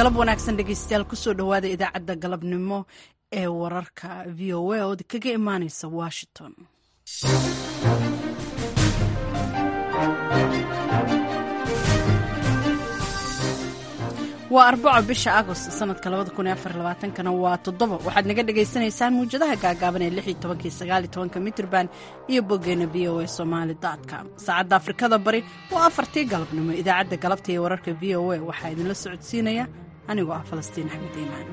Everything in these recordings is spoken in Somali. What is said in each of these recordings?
galab wanaagsan dhegeystayaal kusoo dhowaada idaacadda galabnimo ee wararka v o a oo kaga imaaneysa washington waa arbaco bisha agost sanadka kana waa toddoba waxaad naga dhagaysanaysaan muwjadaha gaagaaban ee mitrban iyo boggeena v o a somali com saacadda afrikada bari waa afartii galabnimo idaacadda galabta iyo wararka v o a waxaa idinla socodsiinaya anigoo ah falastiin axmed iimaan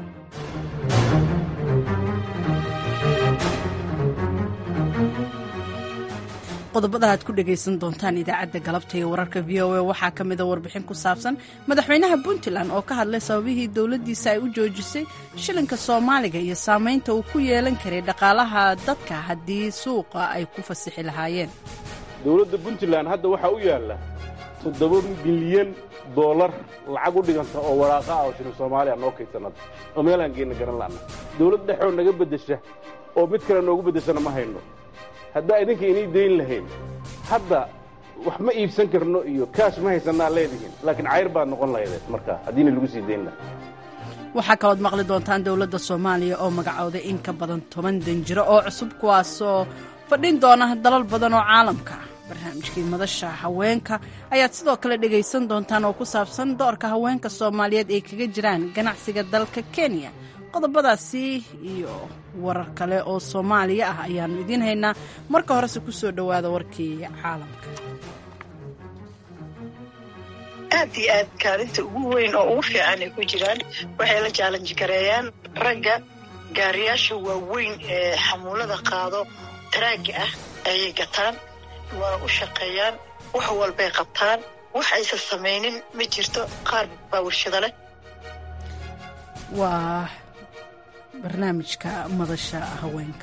qodobada aad ku dhegaysan doontaan idaacadda galabta iyo wararka v o a waxaa ka mida warbixin ku saabsan madaxweynaha puntland oo ka hadlay sababihii dowladdiisa ay u joojisay shilinka soomaaliga iyo saamaynta uu ku yeelan karay dhaqaalaha dadka haddii suuqa ay ku fasixi lahaayeen dowladda puntland hadda waxaa u yaalla toddoba bilyan doolar lacag u dhiganta oo waraaqa ah oo shilin soomaaliya noo kaydsanada oo meelaan geenna garan la'na dowlad dhexoo naga beddesha oo mid kale noogu beddeshana ma hayno haddaa idinka inay dayn lahayn hadda wax ma iibsan karno iyo kaash ma haysannaa leedihiin laakiin cayr baad noqon lahaydeen markaa haddiina lagu sii dayn lahaa waxaa kalood maqli doontaan dowladda soomaaliya oo magacowday in ka badan toban danjiro oo cusub kuwaasoo fadhin doona dalal badan oo caalamka barnaamijkii madasha haweenka ayaad sidoo kale dhegaysan doontaan oo ku saabsan doorka haweenka soomaaliyeed ay kaga jiraan ganacsiga dalka kenya qodobadaasi iyo warar kale oo soomaaliya ah ayaannu idiin haynaa marka horese ku soo dhowaada warkii caalamka aad iyo aad kaalinta ugu weyn oo ugu fiican ay ku jiraan waxay la jaalanji gareeyaan ragga gaariyaasha waaweyn ee xamuulada qaado taraagga ah ayay gataan waa u shaqeeyaan wax walbay qabtaan wax aysan samaynin ma jirto qaar baa warshado leh waa barnaamijka madasha haweenka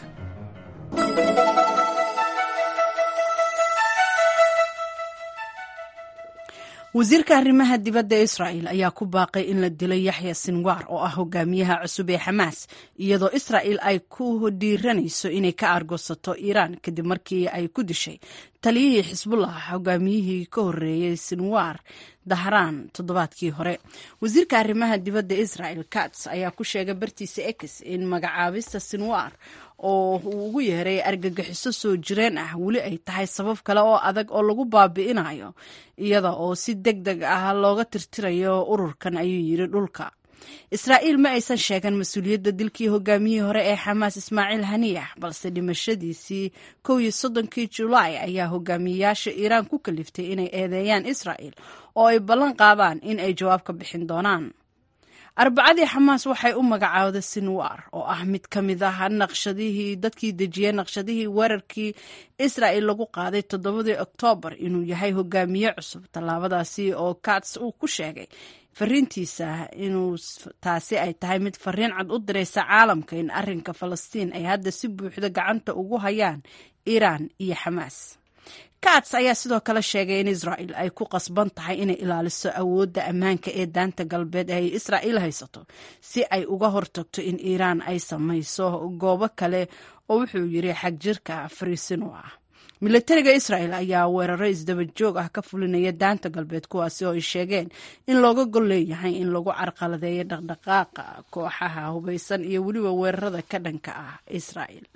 wasiirka arrimaha dibadda israa'el ayaa ku baaqay in la dilo yaxya sinwar oo ah hogaamiyaha cusub ee xamaas iyadoo israa'el ay ku dhiiranayso inay ka argosato iiraan kadib markii ay ku dishay taliyihii xisbullah hogaamiyihii ka horreeyey sinwar dahraan toddobaadkii hore wasiirka arrimaha dibadda israel kats ayaa ku sheegay bartiisa ex in magacaabista sinwar oo uu ugu yeeray argagixiso soo jireen ah weli ay tahay sabab kale oo adag oo lagu baabi'inayo iyada oo si deg deg ah looga tirtirayo ururkan ayuu yidhi dhulka israa'iil ma aysan sheegan mas-uuliyadda dilkii hogaamiyihii hore ee xamaas ismaaciil haniyax balse dhimashadiisii kow iyo soddonkii julaay ayaa hogaamiyeyaasha iiraan ku kaliftay inay eedeeyaan israa'el oo ay ballan qaadaan in ay jawaab ka bixin doonaan arbacadii xamaas waxay u magacaawday sinwar oo ah mid ka mid ah naqshadihii dadkii dejiyey naqshadihii weerarkii israa'el lagu qaaday toddobadii oktoobar inuu yahay hogaamiye cusub tallaabadaasi oo kats uu ku sheegay fariintiisa inuu taasi ay tahay mid fariin cad u diraysa caalamka in arrinka falastiin ay hadda si buuxda gacanta ugu hayaan iiraan iyo xamaas kats ayaa sidoo kale sheegay in israa'el ay ku qasban tahay inay ilaaliso awoodda ammaanka ee daanta galbeed ee ay israa'il haysato si ay uga hortagto in iiraan ay samayso goobo kale oo wuxuu yidhi xagjirka fariisino ah milatariga israel ayaa weeraro isdaba joog ah ka fulinaya daanta galbeed kuwaasi oo ay sheegeen in looga gol leeyahay in lagu carqaladeeyo dhaqdhaqaaqa kooxaha hubaysan iyo weliba weerarada ka dhanka ah israel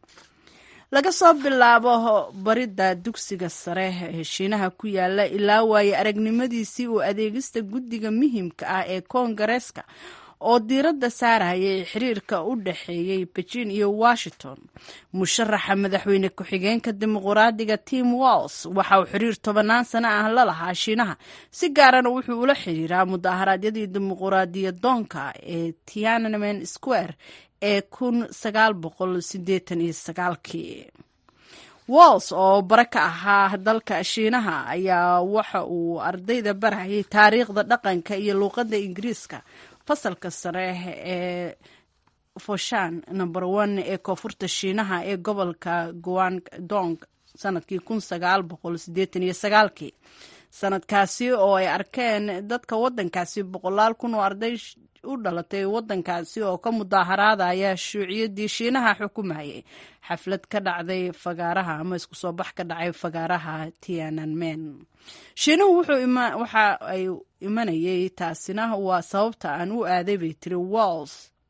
laga soo bilaabo baridda dugsiga sare ee shiinaha ku yaala ilaa waaye aragnimadiisii uu adeegista guddiga muhiimka ah ee koongareeska oo diiradda saarayay xiriirka u dhexeeyey beijing iyo washington musharaxa madaxweyne ku-xigeenka dimuquraadiga tim walls waxa uu xiriir tobannaan sano ah la lahaa shiinaha si gaarana wuxuu ula xiriiraa mudaharaadyadii dimuquraadiyadoonka ee tiananmen square ee kun sagaal boqol sideetan iyo sagaalkii walls oo bare ka ahaa dalka shiinaha ayaa waxa uu ardayda barayay taariikhda dhaqanka iyo luuqadda ingiriiska fasalka sare ee foshan number one ee koonfurta shiinaha ee gobolka guangdong sanadkii kun sagaal boqol sideetan iyo sagaalkii sanadkaasi oo ay arkeen dadka wadankaasi boqolaal kun oo arday u dhalatay waddankaasi oo ka mudaaharaadaya shuuciyadii shiinaha xukumayay xaflad ka dhacday fagaaraha ama isku soo bax ka dhacay fagaaraha tiananmen shiinuhu waxa ay imanayay taasina waa sababta aan u aaday bay tiri walls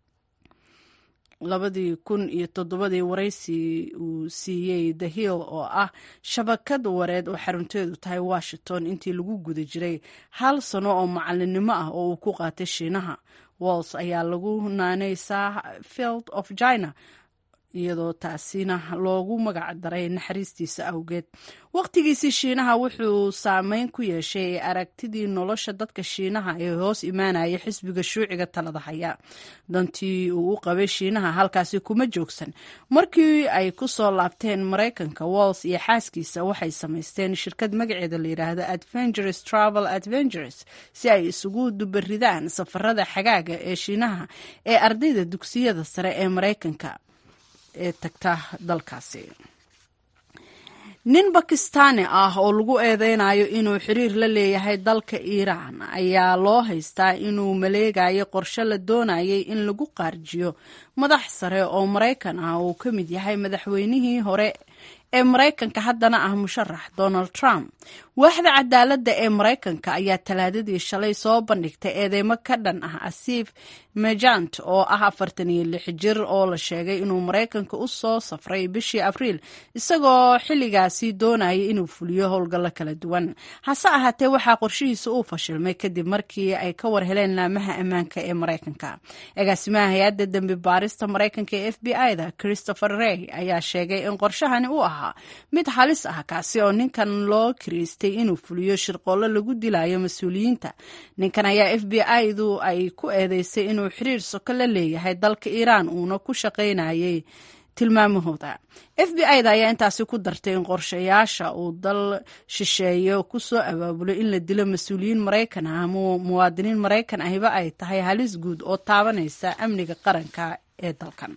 labadii kun iyo toddobadii waraysi uu siiyey the hill oo ah shabakad wareed oo xarunteedu tahay washington intii lagu guda jiray hal sano oo macalinimo ah oo uu ku qaatay shiinaha walls ayaa lagu naanaysaa field of china iyadoo taasina loogu magac daray naxariistiisa awgeed wakhtigiisii shiinaha wuxuu saameyn ku yeeshay aragtidii nolosha dadka shiinaha ee hoos imaanaya xisbiga shuuciga talada haya dantii uu u qabay shiinaha halkaasi kuma joogsan markii ay ku soo laabteen maraykanka walls iyo xaaskiisa waxay samaysteen shirkad magaceeda la yidhaahdo adventures travel adventures si ay isugu dubaridaan safarada xagaaga ee shiinaha ee ardayda dugsiyada sare ee maraykanka ee tagta dalkaasi nin bakistaani ah oo lagu eedeynayo inuu xiriir la leeyahay dalka iiraan ayaa loo haystaa inuu maleegayo qorshe la doonayay in lagu qaarjiyo madax sare oo maraykan ah uu ka mid yahay madaxweynihii hore ee maraykanka haddana ah musharax donald trump waaxda cadaaladda ee maraykanka ayaa talaadadii shalay soo bandhigtay eedeymo ka dhan ah asiif mejant oo ah afartan iyo lix jir oo la sheegay inuu maraykanka u soo safray bishii abriil isagoo xilligaasi doonayay inuu fuliyo howlgallo kala duwan hase ahaatee waxaa qorshihiisa uu fashilmay kadib markii ay ka war heleen laamaha ammaanka ee maraykanka agaasimaha hay-adda dembi baarista maraykanka ee f b i-da christopher rey ayaa sheegay in qorshahani u ahaa mid halis ah kaasi oo ninkan loo kiriistay inuu fuliyo shirqoollo lagu dilayo mas-uuliyiinta ninkan ayaa f b i-du ay ku eedeysay inuu xiriir soko la leeyahay dalka iiraan uuna ku shaqaynayay tilmaamahooda f b i da ayaa intaasi ku dartay in qorshayaasha uu dal shisheeyo ku soo abaabulo in la dilo mas-uuliyiin maraykan ah ama muwaadiniin maraykan ahiba ay tahay halis guud oo taabanaysa amniga qaranka ee dalkan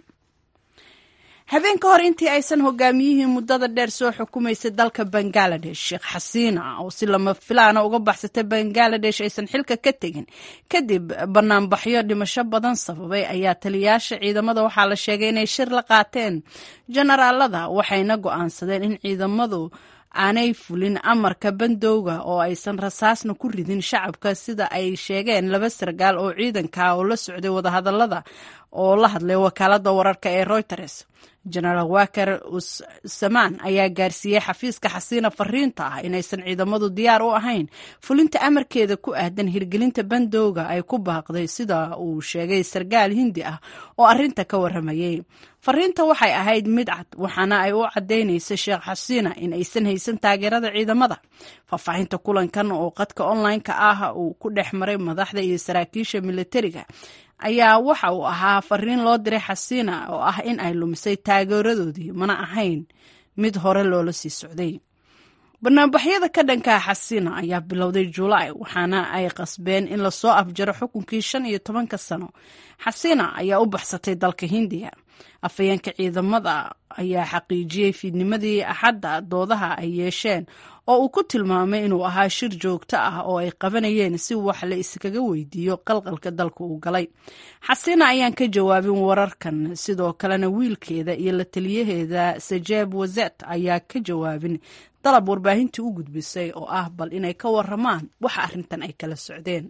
habeen ka hor intii aysan hogaamiyihii muddada dheer soo xukumaysay dalka bangaladesh sheekh xasiina oo si lama filaana uga baxsatay bangaladesh aysan xilka ka tegin kadib banaanbaxyo dhimasho badan sababay ayaa taliyaasha ciidamada waxaa la sheegay inay shir la qaateen jenaraalada waxayna go'aansadeen in ciidamadu aanay fulin amarka bandowga oo aysan rasaasna ku ridin shacabka sida ay sheegeen laba sargaal oo ciidanka oo la socday wadahadalada oo la hadlay wakaalada wararka ee reuters jenaraal waker samaan ayaa gaarsiiyey xafiiska xasiina fariinta ah inaysan ciidamadu diyaar u ahayn fulinta amarkeeda ku aadan hirgelinta bandowga ay ku baaqday sida uu sheegay sargaal hindi ah oo arinta ka waramayay fariinta waxay ahayd mid cad waxaana ay u caddaynaysa sheekh xasiina in aysan haysan taageerada ciidamada faahfaahinta kulankan oo qadka online-ka ah uu ku dhex maray madaxda iyo saraakiisha militariga ayaa waxa uu ahaa fariin loo diray xasiina oo ah in ay lumisay taageeradoodii mana ahayn mid hore loola sii socday banaanbaxyada ka dhankaa xasiina ayaa bilowday julaay waxaana ay qasbeen in lasoo afjaro xukunkii shan iyo tobanka sano xasiina ayaa u baxsatay dalka hindiya afhayeenka ciidamada ayaa xaqiijiyey fiidnimadii axadda doodaha ay yeesheen oo uu ku tilmaamay inuu ahaa shir joogto ah oo ay qabanayeen si wax la iskaga weydiiyo qalqalka dalka uu galay xasiina ayaan ka jawaabin wararkan sidoo kalena wiilkeeda iyo la taliyaheeda sajeeb wazet ayaa ka jawaabin dalab warbaahintii u gudbisay oo ah bal inay ka waramaan waxa arrintan ay kala socdeen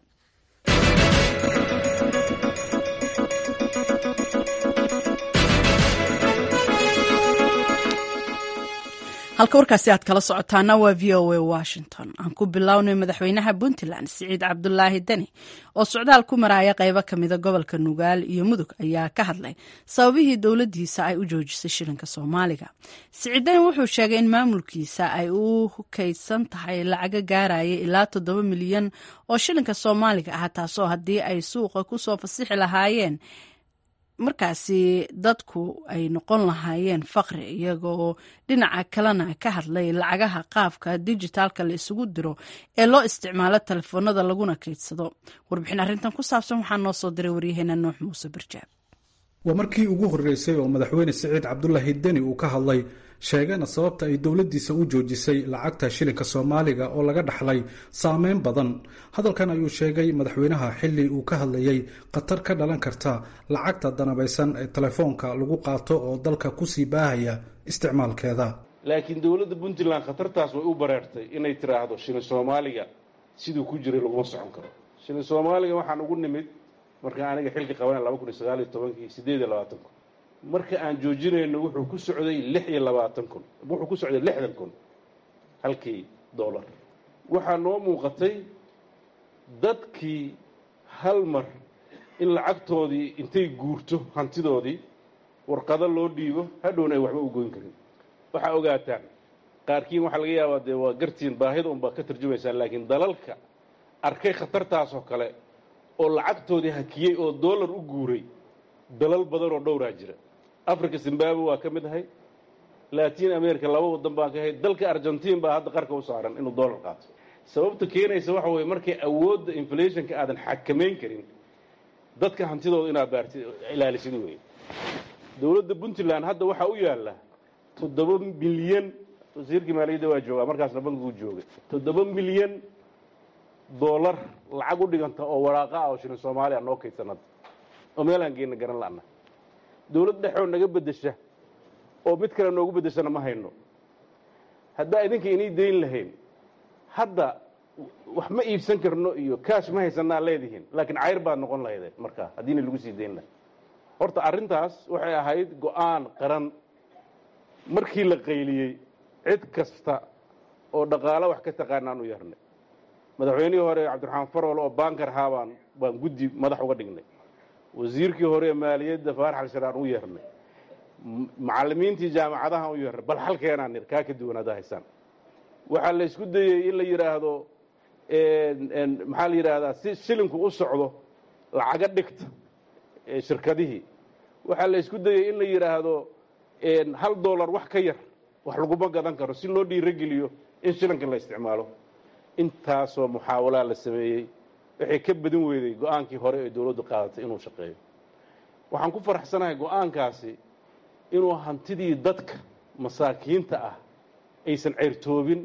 halka warkaasi aad kala socotaana waa v o a washington aan ku bilownay madaxweynaha puntland siciid cabdulaahi deni oo socdaal ku maraya qeybo kamida gobolka nugaal iyo mudug ayaa ka hadlay sababihii dowladiisa ay u joojisay shilinka soomaaliga siciid deni wuxuu sheegay in maamulkiisa ay u kaydsan tahay lacaga gaaraya ilaa toddoba milyan oo shilinka soomaaliga ah taasoo haddii ay suuqa kusoo fasixi lahaayeen markaasi dadku ay noqon lahaayeen faqri iyagoo dhinaca kalena ka hadlay lacagaha qaabka dijitaalka la isugu diro ee loo isticmaalo telefoonada laguna kaydsado warbixin arrintan ku saabsan waxaa noo soo diray waryaheena nuux muuse barjaab waa markii ugu horreysay oo madaxweyne siciid cabdulaahi deni uu ka hadlay sheegana sababta ay dowladdiisa u joojisay lacagta shilinka soomaaliga oo laga dhaxlay saameyn badan hadalkan ayuu sheegay madaxweynaha xilli uu ka hadlayay khatar ka dhalan karta lacagta danabaysan ee telefoonka lagu qaato oo dalka kusii baahaya isticmaalkeeda laakiin dowladda puntland khatartaas way u bareertay inay tiraahdo shilin soomaaliga siduu ku jiray laguma socon karo shilin soomaaliga waxaan ugu nimid marka aniga xilka qabanay laba kun iyo sagaal iyo tobankii siddeed iyo labaatan kun marka aan joojinayno wuxuu ku socday lix iyo labaatan kun wuxuu ku socday lixdan kun halkii dollar waxaa noo muuqatay dadkii hal mar in lacagtoodii intay guurto hantidoodii warqado loo dhiibo hadhowna ay waxba u goyn karin waxaa ogaataan qaarkiin waxaa laga yaabaa dee waa gartiin baahida unbaa ka tarjumaysaa laakiin dalalka arkay khatartaasoo kale oo lacagtoodii hakiyey oo dollar u guuray dalal badan oo dhowraa jira africa zimbabwe waa ka mid ahay latin america laba waddan baan ka ahay dalka argentiin baa hadda qarka u saaran inuu dollar qaato sababta keenaysa waxa weeye markay awoodda inflationka aadan xakamayn karin dadka hantidooda inaad baarti ilaalisid weeye dowladda puntland hadda waxaa u yaalla toddoba milyan wasiirkii maaliyadda waa joogaa markaasna bankiguu joogay toddoba milyan dollar lacag u dhiganta oo waraaqa ah oo shilin soomaaliya noo kaydsanada oo meelaan geenna garan la'na dowlad dhexoo naga beddesha oo mid kale noogu beddeshana ma hayno haddaa idinka inii dayn lahayn hadda wax ma iibsan karno iyo kaash ma haysanaa leedihiin laakiin cayr baad noqon lahaydeen markaa haddiina lagu sii dayn lahay horta arrintaas waxay ahayd go-aan qaran markii la qayliyey cid kasta oo dhaqaalo wax ka taqaanaan u yarnay madaxweynihii hore cabdiraxmaan farol oo baankar ahaa baan baan guddi madax uga dhignay wasiirkii hore maaliyadda faarax alsharaan u yeernay macallimiintii jaamacadahan u yeernay bal halkeenaan nir kaa ka duwanaada haysaan waxaa la isku dayey in la yidhaahdo maxaa la yidhaahdaa si shilinku u socdo lacaga dhigta shirkadihii waxaa la isku dayey in la yidhaahdo hal dollar wax ka yar wax laguma gadan karo si loo dhiirogeliyo in shilinka la isticmaalo intaasoo muxaawalaa la sameeyey waxay ka badin weyday go-aankii hore ee dowladdu qaadatay inuu shaqeeyo waxaan ku faraxsanahay go-aankaasi inuu hantidii dadka masaakiinta ah aysan ceyrtoobin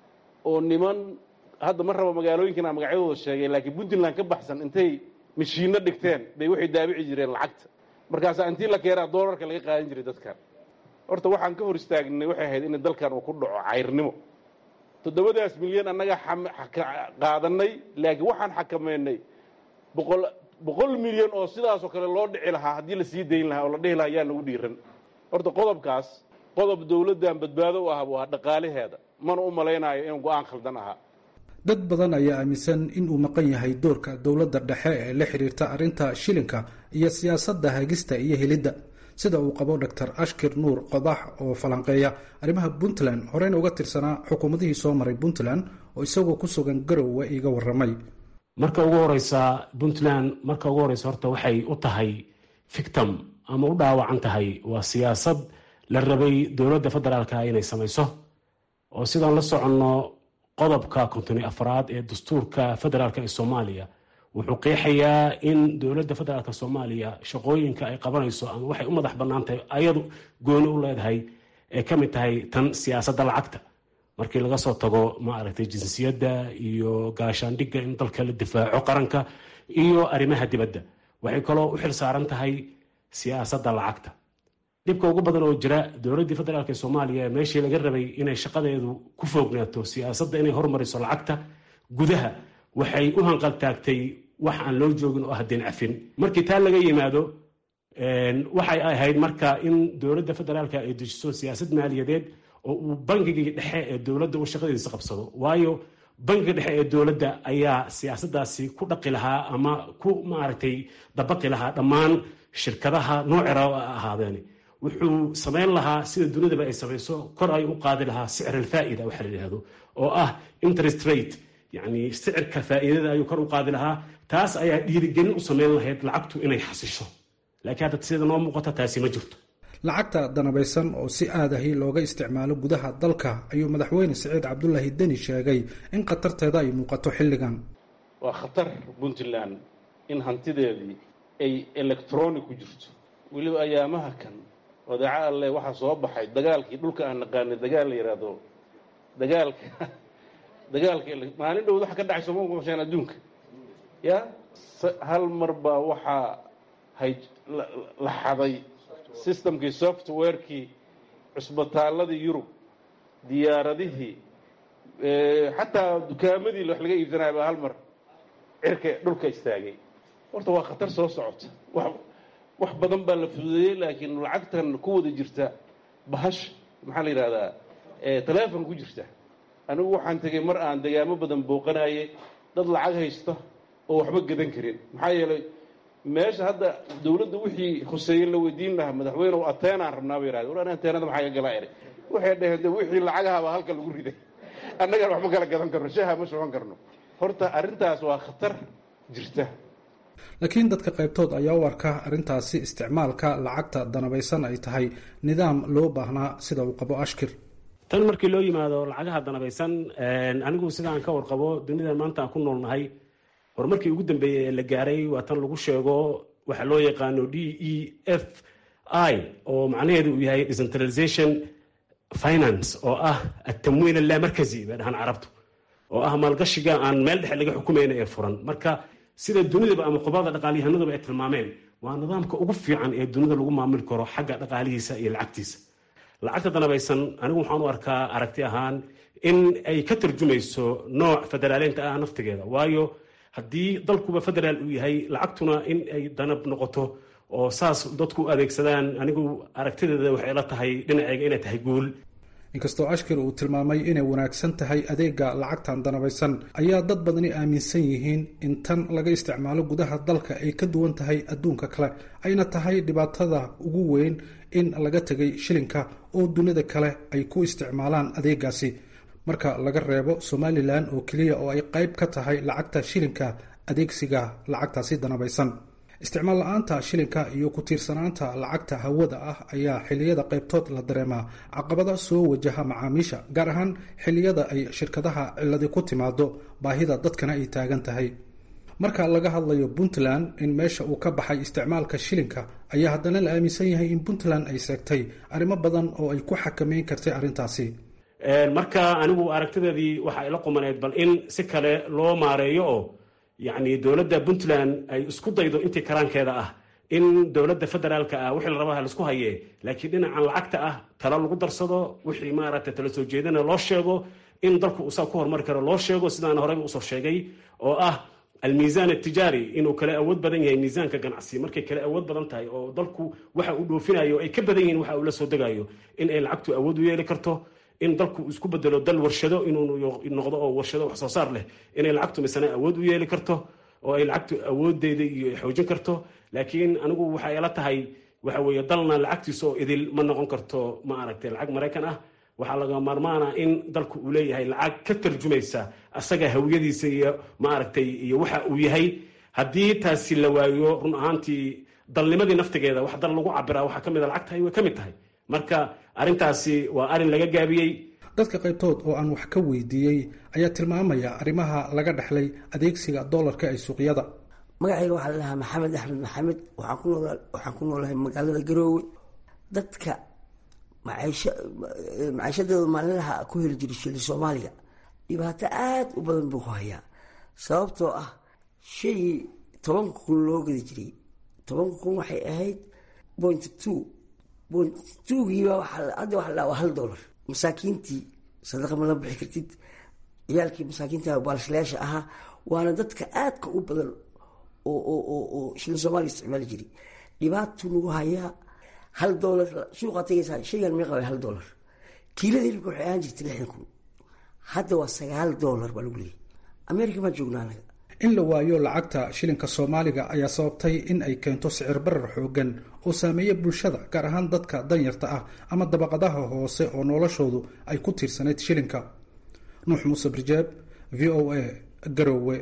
oo niman hadda ma raba magaalooyinkan aan magacyadooda sheegay laakiin puntland ka baxsan intay mashiinno dhigteen bay waxay daabici jireen lacagta markaasaa intii la keenaa doolarka laga qaadan jiray dadkan horta waxaan ka hor istaagnay waxay ahayd in dalkan uu ku dhaco cayrnimo toddobadaas milyan annaga qaadanay laakiin waxaan xakamaynay boqol boqol milyan oo sidaasoo kale loo dhici lahaa haddii la sii dayn lahaa oo la dhihi lahaa yaa nagu dhiiran horta qodobkaas qodob dowladdan badbaado u ah waa dhaqaalaheeda mana u malaynaayo inuu go-aan khaldan ahaa dad badan ayaa aaminsan in uu maqan yahay doorka dowladda dhexe ee la xiriirta arrinta shilinka iyo siyaasadda hagista iyo helidda sida uu qabo doctor ashkir nuur qodax oo falanqeeya arrimaha puntland horeyna uga tirsanaa xukuumadihii soo maray puntland oo isagoo ku sugan garowe iiga warramay marka ugu horeysa puntland marka ugu horeysa horta waxay u tahay fictim ama u dhaawacan tahay waa siyaasad la rabay dowladda federaalka inay samayso oo sidaan la soconno qodobka kontoni afraad ee dastuurka federaalk ee soomaaliya wuxuu qeexayaa in dowladda federaalk soomaaliya shaqooyinka ay qabanayso ama waxay u madax bannaan tahay ayadu gooni u leedahay ee ka mid tahay tan siyaasadda lacagta markii laga soo tago maaragtay jinsiyadda iyo gaashaandhigga in dalka la difaaco qaranka iyo arrimaha dibadda waxay kaloo u xil saaran tahay siyaasadda lacagta dhibka ugu badan oo jira dowladdii federaalk ee soomaaliya meeshii laga rabay inay shaqadeedu ku foognaato siyaasadda inay hormariso lacagta gudaha waxay u hanqaltaagtay wax aan loo joogin oo haddeen cafin markii taa laga yimaado waxay ahayd marka in dowladda federaalka ay dejiso siyaasad maaliyadeed oo uu bangigii dhexe ee dowladda uu shaqadiisa qabsado waayo bangiga dhexe ee dowladda ayaa siyaasaddaasi ku dhaqi lahaa ama ku maaragtay dabaqi lahaa dhammaan shirkadaha noocera ahaadeen wuxuu samayn lahaa sida dunidaba ay samayso kor ay u qaadi lahaa sicr alfaa'ida waxa la yidhahdo oo ah interest rate yacni sicirka faa'iidada ayuu kor u qaadi lahaa taas ayaa dhiirigelin u samayn lahayd lacagtu inay xasisho laakiin hadda sida noo muuqata taasi ma jirto lacagta danabaysan oo si aadahi looga isticmaalo gudaha dalka ayuu madaxweyne siciid cabdulaahi deni sheegay in khatarteeda ay muuqato xilligan waa khatar puntland in hantideedii ay electronic ku jirto weliba ayaamaha kan odeeco alle waxaa soo baxay dagaalkii dhulka aan naqaanay dagaal la yidhaahdo dagaalka dagaalka maalin dhowd waxa ka dhacay sooma maqasheen adduunka ya hal mar baa waxaa hay la xaday systemkii softwarekii cusbitaaladii yurub diyaaradihii xataa dukaamadii wax laga iibsanaya baa hal mar cirka dhulka istaagay horta waa khatar soo socota wax wax badan baa la fududeeyey laakiin lacagtan ku wada jirta bahash maxaa la yidhahdaa telefon ku jirta anigu waxaan tegey mar aan degaamo badan booqanaye dad lacag haysta oo waxba gadan karin maxaa yeelay meesha hadda dawladda wixii khuseeye la weydiin lahaa madaxweyne o ateenaan rabnaa ba yidhahda war ateenada maxaa ka galaa eri waxay dhaheen de wixii lacagahabaa halka lagu riday annagaan waxma kala gadan karno shaha ma shuban karno horta arrintaas waa khatar jirta laakiin dadka qaybtood ayaa u arka arrintaasi isticmaalka lacagta danabaysan ay tahay nidaam loo baahnaa sida uu qabo ashkir tan markii loo yimaado lacagaha danabaysan anigu sidaan ka warqabo dunidan maanta aan ku noolnahay horumarkii ugu dambeeyey ee la gaaray waa tan lagu sheego waxa loo yaqaano d e f i oo macnaheedu uu yahay decentralization finance oo ah atamwiin allamarkazi bay dhahaan carabtu oo ah maalgashiga aan meel dhexe laga xukumayna ee furan marka sida dunidaba ama khubada dhaqaalyahanadaba ay tilmaameen waa nidaamka ugu fiican ee dunida lagu maamuli karo xagga dhaqaalihiisa iyo lacagtiisa lacagta danabaysan anigu waxaan u arkaa aragti ahaan in ay ka tarjumayso nooc federaaleynta ah naftigeeda waayo haddii dalkuba federaal uu yahay lacagtuna in ay danab noqoto oo saas dadku u adeegsadaan anigu aragtideeda waxay la tahay dhinaceyga inay tahay guul inkastoo ashkir uu tilmaamay inay wanaagsan tahay adeega lacagtan danabaysan ayaa dad badani aaminsan yihiin in tan laga isticmaalo gudaha dalka ay ka duwan tahay adduunka kale ayna tahay dhibaatada ugu weyn in laga tegay shilinka oo dunida kale ay ku isticmaalaan adeegaasi marka laga reebo somalilan oo keliya oo ay qayb ka tahay lacagta shilinka adeegsiga lacagtaasi danabaysan isticmaal la-aanta shilinka iyo ku tiirsanaanta lacagta hawada ah ayaa xiliyada qaybtood la dareemaa caqabada soo wajaha macaamiisha gaar ahaan xiliyada ay shirkadaha ciladi ku timaado baahida dadkana ay taagan tahay marka laga hadlayo puntland in meesha uu ka baxay isticmaalka shilinka ayaa haddana la aaminsan yahay in puntland ay seegtay arrimo badan oo ay ku xakameyn kartay arrintaasi marka anigu aragtideedii waxa ay la qumaneyd bal in si kale loo maareeyo oo yacni dowladda puntland ay isku daydo intii karaankeeda ah in dowladda federaalka ah wixii la rabaha laisku hayee laakiin dhinacan lacagta ah talo lagu darsado wixii maaragtay tala soo jeedana loo sheego in dalku usaa ku horumari karo loo sheego sidaan horeyba usoo sheegay oo ah almiisaan atijaari inuu kala awood badan yahay miisaanka ganacsi markay kala awood badan tahay oo dalku waxa uu dhoofinayo ay ka badan yihiin waxa uu la soo degayo in ay lacagtu awood u yeeli karto in dalku isku bedelo dal warshado inuu noqdo oo warshado wax soo saar leh inay lacagtu misana awood u yeeli karto oo ay lacagtu awoodeeda iyo xoojin karto laakiin anigu waxay la tahay waxa weeye dalna lacagtiisa oo idil ma noqon karto ma aragtay lacag maraykan ah waxaa laga maarmaana in dalku uu leeyahay lacag ka tarjumaysa asaga hawiyadiisa iyo maaragtay iyo waxa uu yahay haddii taasi la waayo run ahaantii dalnimadii naftigeeda wax dal lagu cabiraa waxaa kamid a lacagtahay way ka mid tahay marka arrintaasi waa arrin laga gaabiyey dadka qaybtood oo aan wax ka weydiiyey ayaa tilmaamaya arrimaha laga dhexlay adeegsiga doolarka ee suuqyada magacayga waxaa lalahaa maxamed axmed maxamed waxaan ku noolahay magaalada garoowe dadka maciishadooda maalinlaha ku heli jiray shili soomaaliga dhibaato aada u badan buu ku hayaa sababtoo ah shaygii tobanka kun loo gadi jiray tobanka kun waxay ahayd point two point twogiiba hadda waxa la waa hal dollar masaakiintii sadaqa ma la bixi kartid ciyaalkii masaakiinta baalshilayaasha ahaa waana dadka aadka u badan oo shilin soomaaliya isticmaali jiray dhibaatuu nagu hayaa hal dolar suuqaa tagaysaa shaygan meeqa hal dolar kiilada hilibka waxay ahaan jirtay lixdan kun hadda waa sagaal dolar baa lagu leeyay america baan joognaa anaga in la waayo lacagta shilinka soomaaliga ayaa sababtay in ay keento sicir barar xoogan oo saameeya bulshada gaar ahaan dadka danyarta ah ama dabaqadaha hoose oo noloshoodu ay ku tiirsanayd shilinka nuux muuse birjeeb v o a garowe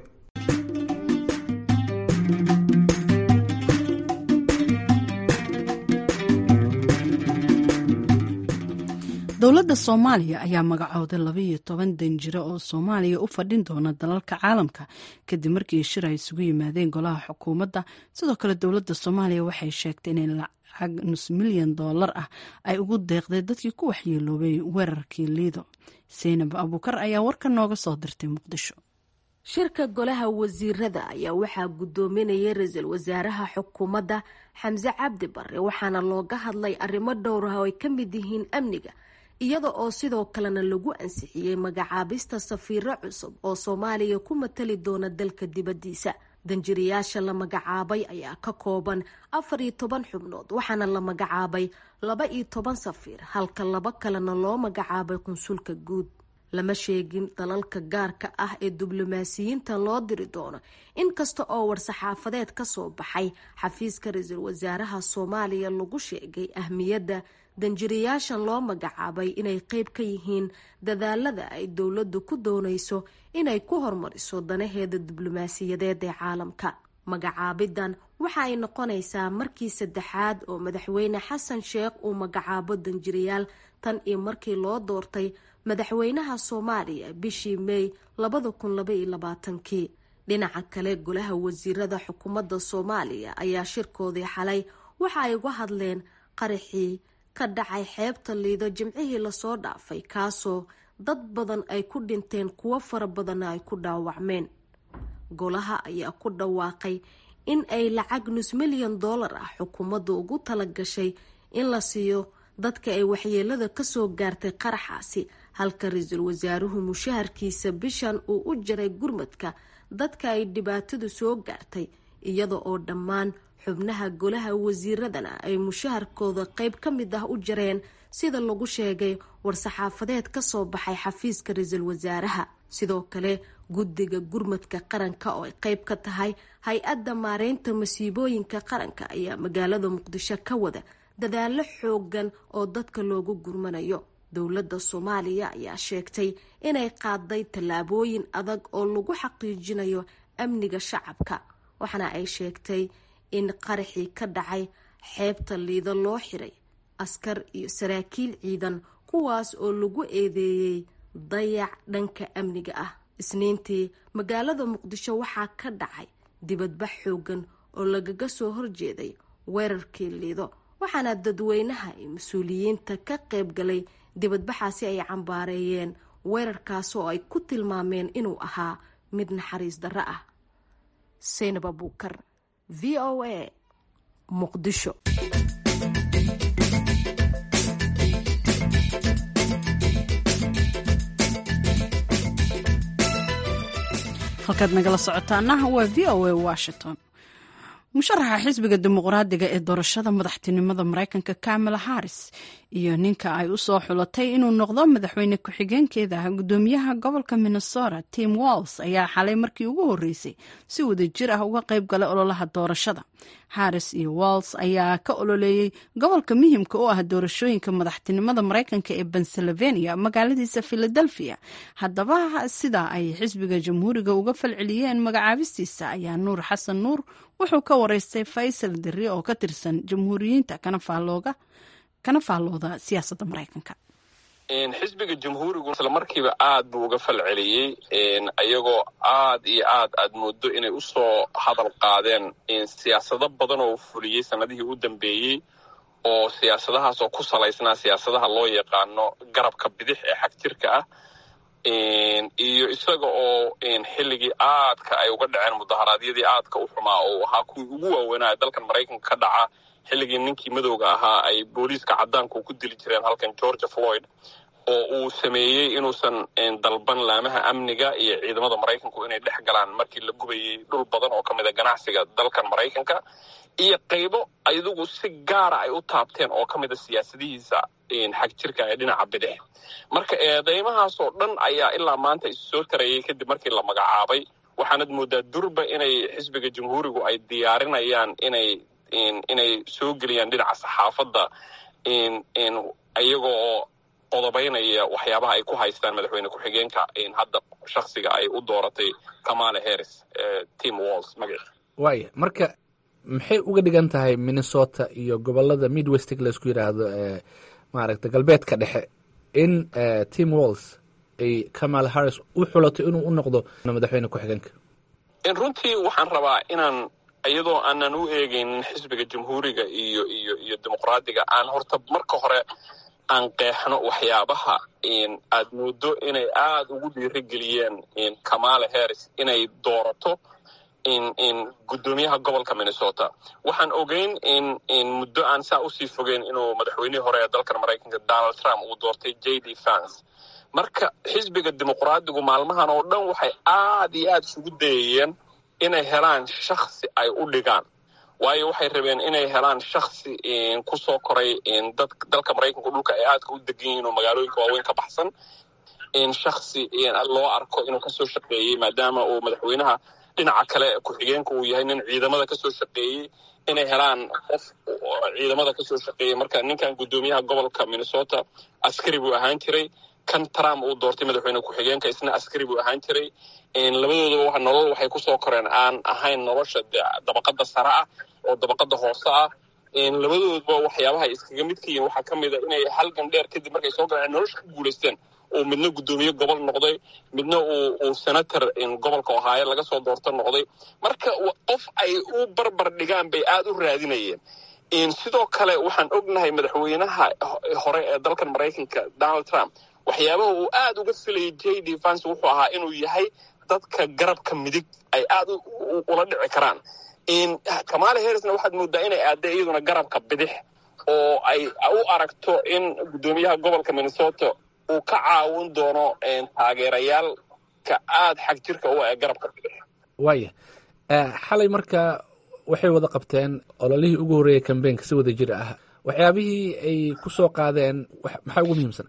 dowladda soomaaliya ayaa magacooday labaiyo toban danjiro oo soomaaliya u fadhin doona dalalka caalamka kadib markii shir ay isugu yimaadeen golaha xukuumadda sidoo kale dowladda soomaaliya waxay sheegtay inay lacag nus milyan doolar ah ay ugu deeqday dadkii ku waxyeeloobay weerarkii liido seynab abuukar ayaa warka nooga soo dirtay muqdisho shirka golaha wasiirada ayaa waxaa gudoominaya ra-iisul wasaaraha xukuumadda xamse cabdi bare waxaana looga hadlay arrimo dhowr ah oo ay ka mid yihiin amniga iyada oo sidoo kalena lagu ansixiyey magacaabista safiiro cusub oo soomaaliya ku matali doona dalka dibaddiisa danjirayaasha la magacaabay ayaa ka kooban afar iyo toban xubnood waxaana la magacaabay laba iyo toban safiir halka laba kalena loo magacaabay qunsulka guud lama sheegin dalalka gaarka ah ee diblomaasiyiinta loo diri doono inkasta oo war-saxaafadeed ka soo baxay xafiiska ra-iisul wasaaraha soomaaliya lagu sheegay ahmiyadda danjirayaashan loo magacaabay inay qeyb ka yihiin dadaalada ay dowladdu ku doonayso inay ku hormariso danaheeda diblomaasiyadeed ee caalamka magacaabidan waxa ay noqonaysaa markii saddexaad oo madaxweyne xasan sheekh uu magacaabo danjirayaal tan iyo markii loo doortay madaxweynaha soomaaliya bishii may labada kun labaiyo labaatankii dhinaca kale golaha wasiirada xukuumadda soomaaliya ayaa shirkoodii xalay waxa ay uga hadleen qaraxii ka dhacay xeebta liido jimcihii lasoo dhaafay kaasoo dad badan ay ku dhinteen kuwo fara badanna ay ku dhaawacmeen golaha ayaa ku dhawaaqay in ay lacag nus milyan doolar ah xukuumadda ugu tala gashay in la siiyo dadka ay waxyeelada kasoo gaartay qaraxaasi halka ra-iisul wasaaruhu mushaharkiisa bishan uu u jaray gurmadka dadka ay dhibaatadu soo gaartay iyada oo dhammaan xubnaha golaha wasiiradana ay mushaharkooda qeyb ka mid ah u jareen sida lagu sheegay war-saxaafadeed kasoo baxay xafiiska ra-iisul wasaaraha sidoo kale guddiga gurmadka qaranka oo ay qeyb ka tahay hay-adda maareynta masiibooyinka qaranka ayaa magaalada muqdisho ka wada dadaalo xoogan oo dadka loogu gurmanayo dowladda soomaaliya ayaa sheegtay inay qaaday tallaabooyin adag oo lagu xaqiijinayo amniga shacabka waxaana ay sheegtay in qaraxii ka dhacay xeebta liido loo xiray askar iyo saraakiil ciidan kuwaas oo lagu eedeeyey dayac dhanka amniga ah isniintii magaalada muqdisho waxaa ka dhacay dibadbax xoogan oo lagaga soo horjeeday weerarkii liido waxaana dadweynaha iyo mas-uuliyiinta ka qayb galay dibadbaxaasi ay cambaareeyeen weerarkaas oo ay ku tilmaameen inuu ahaa mid naxariis darro ah seynab abuukar v o a muqdisho halkaad nagala socotaana waa v o a washington musharaxa xisbiga dimuqraadiga ee doorashada madaxtinimada mareykanka kamala harris iyo ninka ay u soo xulatay inuu noqdo madaxweyne ku-xigeenkeeda gudoomiyaha gobolka minnesota tim walls ayaa xalay markii ugu horeysay si wadajir ah uga qayb galay ololaha doorashada harris iyo walls ayaa ka ololeeyey gobolka muhimka u ah doorashooyinka madaxtinimada mareykanka ee pennsylvania magaaladiisa philadelphia haddaba sida ay xisbiga jamhuuriga uga falceliyeen magacaabistiisa ayaa nuur xasan nuur wuxuu ka wareystay faysal diri oo ka tirsan jamhuuriyiinta kana faallooda siyaasadda mareykanka xisbiga jamhuurigu isla markiiba aad buu uga falceliyey ayagoo aad iyo aad aad moodo inay usoo hadal qaadeen siyaasado badan oo fuliyey sanadihii u dambeeyey oo siyaasadahaas oo ku salaysnaa siyaasadaha loo yaqaano garabka bidix ee xagjirka ah iyo isaga oo xilligii aadka ay uga dhaceen mudaharaadyadii aadka u xumaa oo ahaa kuwii ugu waaweynaa dalkan maraykanka ka dhaca xilligii ninkii madowga ahaa ay booliiska caddaanku ku dili jireen halkan georgia floyd oo uu sameeyey inuusan dalban laamaha amniga iyo ciidamada maraykanku inay dhex galaan markii la gubayey dhul badan oo ka mid a ganacsiga dalkan maraykanka iyo qaybo ayadugu si gaara ay u taabteen oo ka mid a siyaasadihiisa xag jirka ee dhinaca bidix marka eedeymahaasoo dhan ayaa ilaa maanta issoo tarayay kadib markii la magacaabay waxaanad moodaa durba inay xisbiga jamhuurigu ay diyaarinayaan inay inay soo geliyaan dhinaca saxaafadda iyagoo qodobaynaya waxyaabaha ay ku haystaan madaxweyne ku-xigeenka hadda shaksiga ay u dooratay kamala harris tim walls magaciisa waaya marka maxay uga dhigan tahay minnesota iyo gobolada midwestig laysku yidhaahdo ee maaragta galbeedka dhexe in tim walls ay kamal harris u xulato inuu u noqdo madaxweyne ku-xigeenka runtii waxaan rabaa inaan iyadoo aanan u eegaynin xisbiga jamhuuriga iyo iyo iyo dimuqraadiga aan horta marka hore aan qeexno waxyaabaha aad moodo inay aada ugu dhiirigeliyeen kamala harris inay doorato gudoomiyaha gobolka minnesota waxaan ogeyn in muddo aan saa usii fogeyn inuu madaxweynihii hore ee dalkan maraykanka donald trump uu doortay j d fans marka xisbiga dimuqraadigu maalmahan oo dhan waxay aad iyo aada isugu dayayeen inay helaan shaksi ay u dhigaan waayo waxay rabeen inay helaan shaksi kusoo koray dalka maraykanku dhulka ay aadka u degan yihiin oo magaalooyinka waaweyn ka baxsan shaksi loo arko inuu kasoo shaqeeyey maadaama uu madaxweynaha dhinaca kale ku-xigeenka uu yahay nin ciidamada kasoo shaqeeyey inay helaan qof ciidamada kasoo shaqeeyey marka ninkan guddoomiyaha gobolka minnesota askari buu ahaan jiray kan trump uu doortay madaxweyne ku-xigeenka isna askari buu ahaan jiray labadoodaba nolol waxay kusoo koreen aan ahayn nolosha dabaqada sare ah oo dabaqada hoose ah labadoodba waxyaabaha ay iskaga midka yihiin waxaa ka mid a inay halgan dheer kadib markay soo galeen nolosha ku guulaysteen uu midna guddoomiye gobol noqday midna uu senator gobolka ohaayo laga soo doorto noqday marka qof ay u barbar dhigaan bay aada u raadinayeen sidoo kale waxaan ognahay madaxweynaha hore ee dalkan maraykanka donald trump waxyaabaha uu aada uga filayay j d vance wuxuu ahaa inuu yahay dadka garabka midig ay aada ula dhici karaan kamala harrisna waxaad moodaa inay aadda iyaduna garabka bidix oo ay u aragto in guddoomiyaha gobolka minnesota uu ka caawin doono taageerayaalka aada xag jirka u ee garabka bidix waaya xalay marka waxay wada qabteen ololihii ugu horreeyay kambeynka si wada jir ah waxyaabihii ay ku soo qaadeen maxaa ugu muhiimsan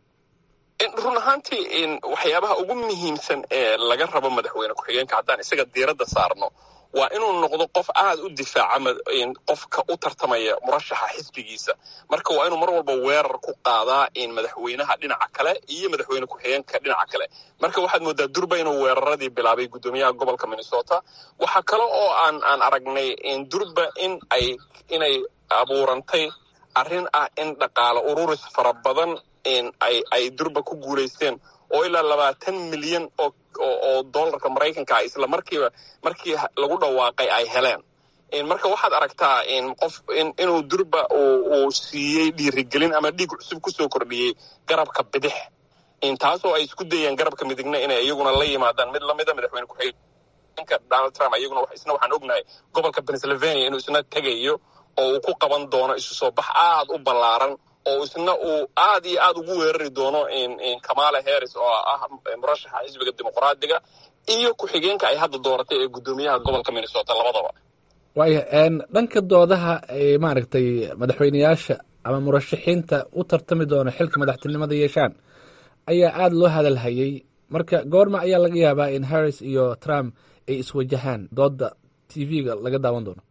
run ahaantii waxyaabaha ugu muhiimsan ee laga rabo madaxweyne ku-xigeenka haddaan isaga diiradda saarno waa inuu noqdo qof aada u difaaca qofka u tartamaya murashaxa xisbigiisa marka waa inuu mar walba weerar ku qaadaa madaxweynaha dhinaca kale iyo madaxweyne ku-xigeenka dhinaca kale marka waxaad moodaa durba inuu weeraradii bilaabay guddoomiyaha gobolka minnesota waxaa kale oo aan aan aragnay durba in ay inay abuurantay arrin ah in dhaqaale ururis fara badan ay ay durba ku guulaysteen oo ilaa labaatan milyan oo oo dollarka maraykanka ah isla markiiba markii lagu dhawaaqay ay heleen marka waxaad aragtaa qof inuu durba uu siiyey dhiirigelin ama dhiig cusub kusoo kordhiyey garabka bidix taasoo ay isku dayeen garabka midigna inay iyaguna la yimaadaan mid lamida madaxweyne ku-xigeenka donald trump iyaguna isna waxaan ognahay gobolka pennsylvania inuu isna tegayo oo uu ku qaban doono isu soo bax aada u ballaaran oo isna uu aada iyo aada ugu weerari doono kamala harris oo ah murashaxa xisbiga dimuqraadiga iyo ku-xigeenka ay hadda dooratay ee guddoomiyaha gobolka minnesota labadaba waaya dhanka doodaha ay maaragtay madaxweyneyaasha ama murashaxiinta u tartami doona xilka madaxtinimada yeeshaan ayaa aada loo hadalhayay marka goorma ayaa laga yaabaa in harris iyo trump ay iswajahaan dooda t v-ga laga daawan doono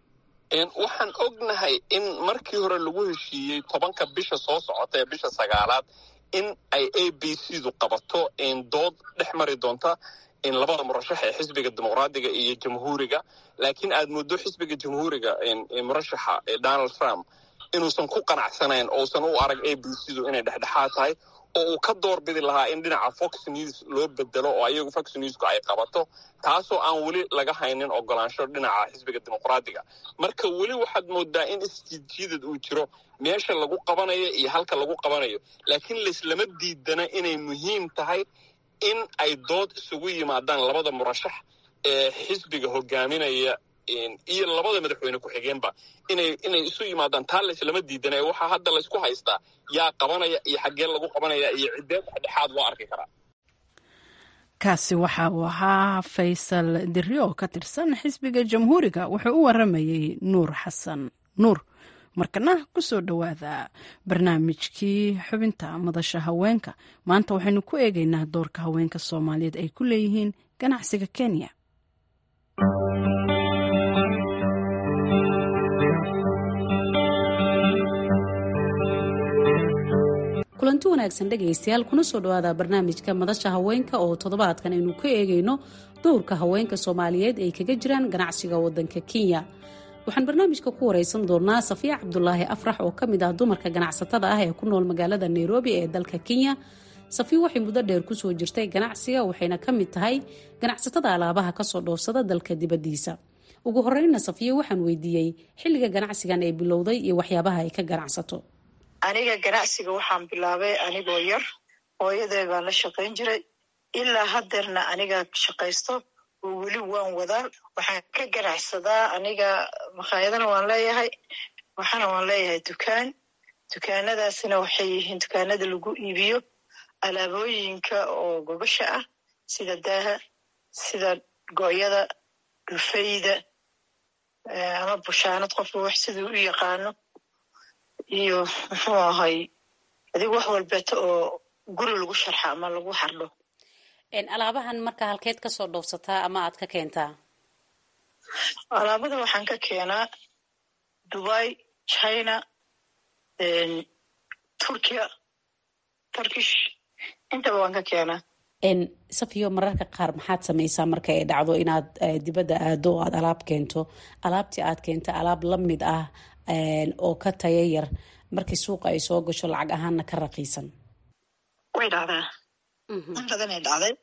waxaan ognahay in markii hore lagu heshiiyey tobanka bisha soo socota ee bisha sagaalaad in ay a b c du qabato dood dhex mari doonta in labada murashax ee xisbiga dimuqraadiga iyo jamhuuriga laakiin aad muddo xisbiga jamhuuriga murashaxa donald trump inuusan ku qanacsanayn ousan u arag a b c du inay dhexdhexaad tahay oo uu ka doorbidi lahaa in dhinaca fox news loo bedelo oo ayagu fox newsku ay qabato taasoo aan weli laga haynin ogolaansho dhinaca xisbiga dimuqraadiga marka weli waxaad moodaa in isjiidjiidad uu jiro meesha lagu qabanayo iyo halka lagu qabanayo laakiin laislama diidana inay muhiim tahay in ay dood isugu yimaadaan labada murashax ee xisbiga hogaaminaya iyo labada madaxweyne ku-xigeenba inay inay isu yimaadaan taa layslama diidana waxaa hadda laysku haystaa yaa qabanaya iyo xaggee lagu qabanaya iyo ciddee dhexdhexaad loo arki karaa kaasi waxa uu ahaa faysal diri oo ka tirsan xisbiga jamhuuriga wuxuu u waramayey nuur xasan nuur markana ku soo dhowaada barnaamijkii xubinta madasha haweenka maanta waxaynu ku eegaynaa doorka haweenka soomaaliyeed ay ku leeyihiin ganacsiga kenya kulanti wanaagsan dhegaystayaal kuna soo dhawaada barnaamijka madasha haweenka oo toddobaadkan aynu ka eegayno dowrka haweenka soomaaliyeed ay kaga jiraan ganacsiga wadanka kenya waxaan barnaamijka ku waraysan doonaa safiya cabdulaahi afrax oo ka mid ah dumarka ganacsatada ah ee ku nool magaalada nairobi ee dalka kenya safiya waxay muddo dheer kusoo jirtay ganacsiga waxayna ka mid tahay ganacsatada alaabaha kasoo dhoofsada dalka dibadiisa ugu horeyna safiya waxaan weydiiyey xilliga ganacsigan ay bilowday iyo waxyaabaha ay ka ganacsato aniga ganacsiga waxaan bilaabay anigoo yar hooyaday baan la shaqayn jiray ilaa hadeerna aniga shaqaysto oo weli waan wadaa waxaan ka ganacsadaa aniga makhaayadana waan leeyahay waxaana waan leeyahay dukaan dukaanadaasina waxay yihiin dukaanada lagu iibiyo alaabooyinka oo gobasha ah sida daaha sida gooyada dhufayda ama bushaanad qofka wax siduu u yaqaano iyo muxuu ahay adigu wax walbeeto oo guri lagu sharxa ama lagu xardho alaabahan marka halkeed kasoo dhoofsataa ama aad ka keentaa alaabada waxaan ka keenaa dubai china turkiya turkish intaba waan ka keenaa safiyo mararka qaar maxaad samaysaa marka ay dhacdo inaad dibadda aado oo aad alaab keento alaabtii aad keenta alaab la mid ah oo ka taya yar markii suuqa ay soo gasho lacag ahaanna ka raqiisan way dhacdaa in badanay dhacday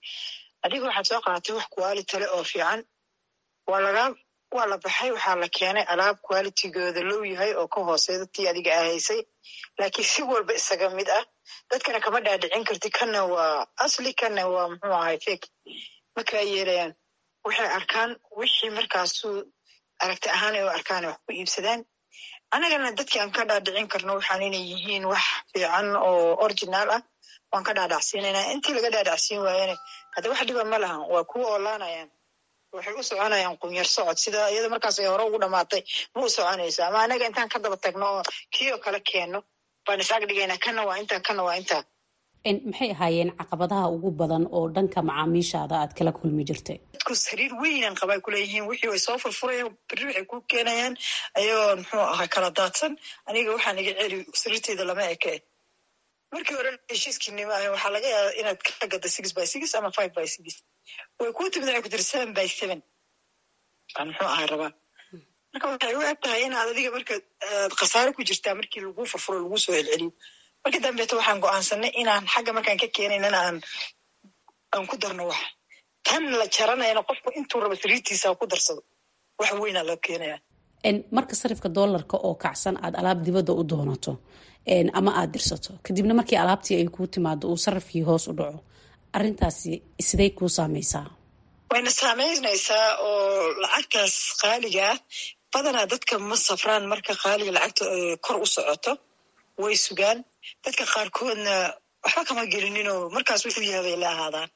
adiga waxaad soo qaadatay wax quality le oo fiican waa lagaa waa la baxay waxaa la keenay alaab qualitygooda low yahay oo ka hooseeda tii adiga ahaysay laakiin si walba isaga mid ah dadkana kama dhaadhicin karti kana waa asli kana waa muxuu ahay fake ma kaa yeelayaan waxay arkaan wixii markaasu aragti ahaan ay u arkaan wax ku iibsadaan annagana dadkii aan ka dhaadhicin karno waxaan inay yihiin wax fiican oo originaal ah waan ka dhaadhacsiinayna intii laga dhaadhacsiin waayana hadda wax dhiba ma lahan waa kuwa oolaanayaan waxay u soconayaan qunyar socod sida iyada markaas ay hore ugu dhamaatay ma u soconayso ama anaga intaan ka daba tagno oo kii oo kale keenno baan is ag dhigaynaa kana waa intaa kana waa intaa maxay ahaayeen caqabadaha ugu badan oo dhanka macaamiishaada aad kala kulmi jirtay dadku sariir weynan qabay kuleeyihiin wixii way soo furfurayaan beri waxay ku keenayaan ayagoo muxuu ahaa kala daadsan aniga waxaan iga celi sariirteyda lama eke markii hore heshiiskiinima ah waxaa laga yaaba inaad ka gada six by six ama five by six way kuu timid waxay ku tiri seven by seven baan muxuu ahay rabaa marka waxay u eg tahay inaad adiga marka aad khasaare ku jirtaa markii lagu furfuro lagu soo celceliyo markii dambeeto waxaan go-aansanay inaan xagga markaan ka keenaynana aan aan ku darno wax tan la jaranayana qofku intuu rabo sariirtiisa ku darsado wax weynaa loo keenaya marka sarifka doolarka oo kacsan aad alaab dibadda u doonato ama aad dirsato kadibna markii alaabtii ay kuu timaado uu sarifkii hoos u dhaco arintaasi siday kuu saameysaa wayna saameynaysaa oo lacagtaas qaaliga ah badanaa dadka ma safraan marka qaaliga lacagta kor u socoto way sugaan dadka qaarkoodna waxba kama gelininoo markaas wuxuu yahay bay la ahaadaan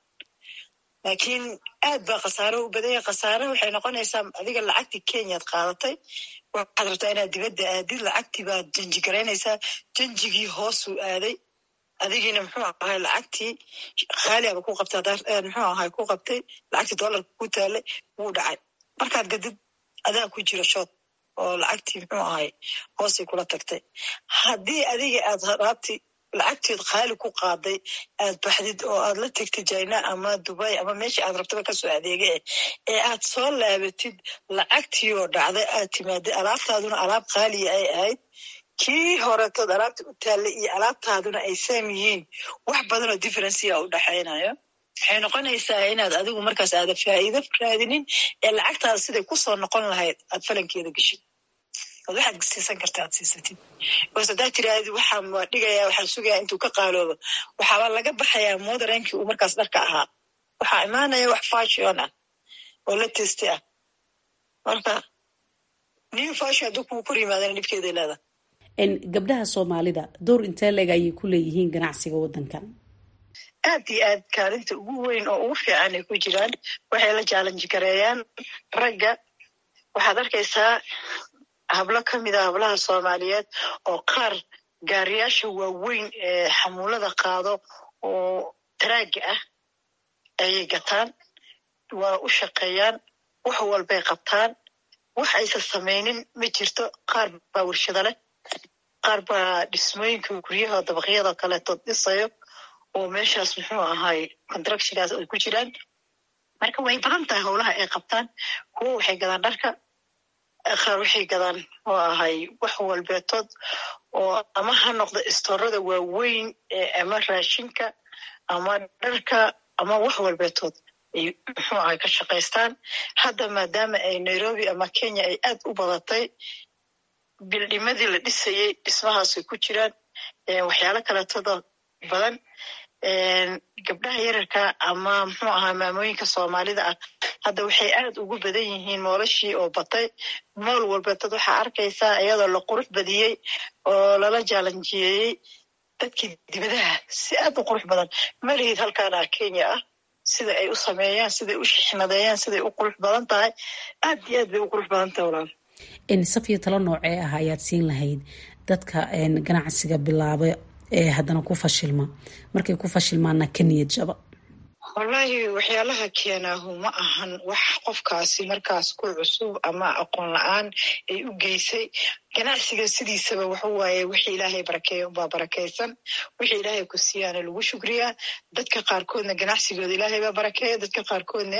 laakiin aad baa khasaare u badanya khasaare waxay noqonaysaa adiga lacagtii kenyaad qaadatay waxaad rabtaa inaad dibadda aadid lacagtii baad janji garaynaysaa janjigii hoosuu aaday adigiina muxuu ahay lacagtii khaaliaba ku qabtay muxuu ahay ku qabtay lacagtii doolarka ku taalay wuu dhacay markaad gadid adaa ku jira shood oo lacagtii muxuu ahay hoosay kula tagtay haddii adiga aad raabti lacagteed khaali ku qaaday aad baxdid oo aad la tegtid jina ama dubay ama meeshii aad rabtaba kasoo adeega eh ee aad soo laabatid lacagtii oo dhacday aad timaadid alaabtaaduna alaab khaaliya ay ahayd kii horetood alaabta u taallay iyo alaabtaaduna ay saam yihiin wax badanoo differencia u dhexaynayo waxay noqonaysaa inaad adigu markaas aada faa'iido raadinin ee lacagtaada siday kusoo noqon lahayd aad falankeeda geshid od waxaad siisan karta aad siisatid bas haddaad tiraahdi waxaan waa dhigaya waxaan sugayaa intuu ka qaaloobo waxaaba laga baxayaa moodareenkii uu markaas dharka ahaa waxaa imaanaya wax fashion ah oo la testi ah marka new fashion hadduu kugu kor yimaadana dhibkeeday leedahay gabdhaha soomaalida door intee leeg ayay ku leeyihiin ganacsiga waddankan aad iyo aad kaalinta ugu weyn oo ugu fiican ay ku jiraan waxay la jaalanji gareeyaan ragga waxaad arkaysaa hablo ka mid a hablaha soomaaliyeed oo qaar gaariyaasha waaweyn ee xamuulada qaado oo taraaga ah ayay gataan waa u shaqeeyaan wax walbay qabtaan wax aysan samaynin ma jirto qaar baa warshado leh qaar baa dhismooyinka guryaha dabaqyada kaleeto dhisayo oo meeshaas muxuu ahay contractionaas ay ku jiraan marka way badan tahay howlaha ay qabtaan kuwo waxay gadaan dharka qaar waxay gadaan oo ahay wax walbeetood oo ama ha noqdo istoorada waaweyn ama raashinka ama dharka ama wax walbeetood ay muxuu ahay ka shaqaystaan hadda maadaama ay nairobi ama kenya ay aad u badatay bildhimadii la dhisayey dhismahaasay ku jiraan waxyaalo kaleetoda badan gabdhaha yararka ama muxuu ahaa maamooyinka soomaalida ah hadda waxay aad ugu badan yihiin moolashii oo batay mool walbeetood waxaa arkaysaa iyadoo la qurux badiyey oo lala jaalanjiyeeyey dadkii dibadaha si aad u qurux badan malihid halkaana kenya ah sida ay u sameeyaan siday u shixnadeeyaan siday u qurux badan tahay aad iyo aad bay u qurux badan tahay walaal safiya talo noocee ah ayaad siin lahayd dadka ganacsiga bilaaba ee haddana ku fashilma markay ku fashilmaana ka niyad jaba wallaahi waxyaalaha keenaahu ma ahan wax qofkaasi markaas ku cusub ama aqoon la-aan ay u geysay ganacsiga sidiisaba waxa waaye wixii ilaahay barakeeya unbaa barakaysan wixii ilaahay ku siiyaana lagu shukriyaa dadka qaarkoodna ganacsigooda ilaahay baa barakeeya dadka qaarkoodna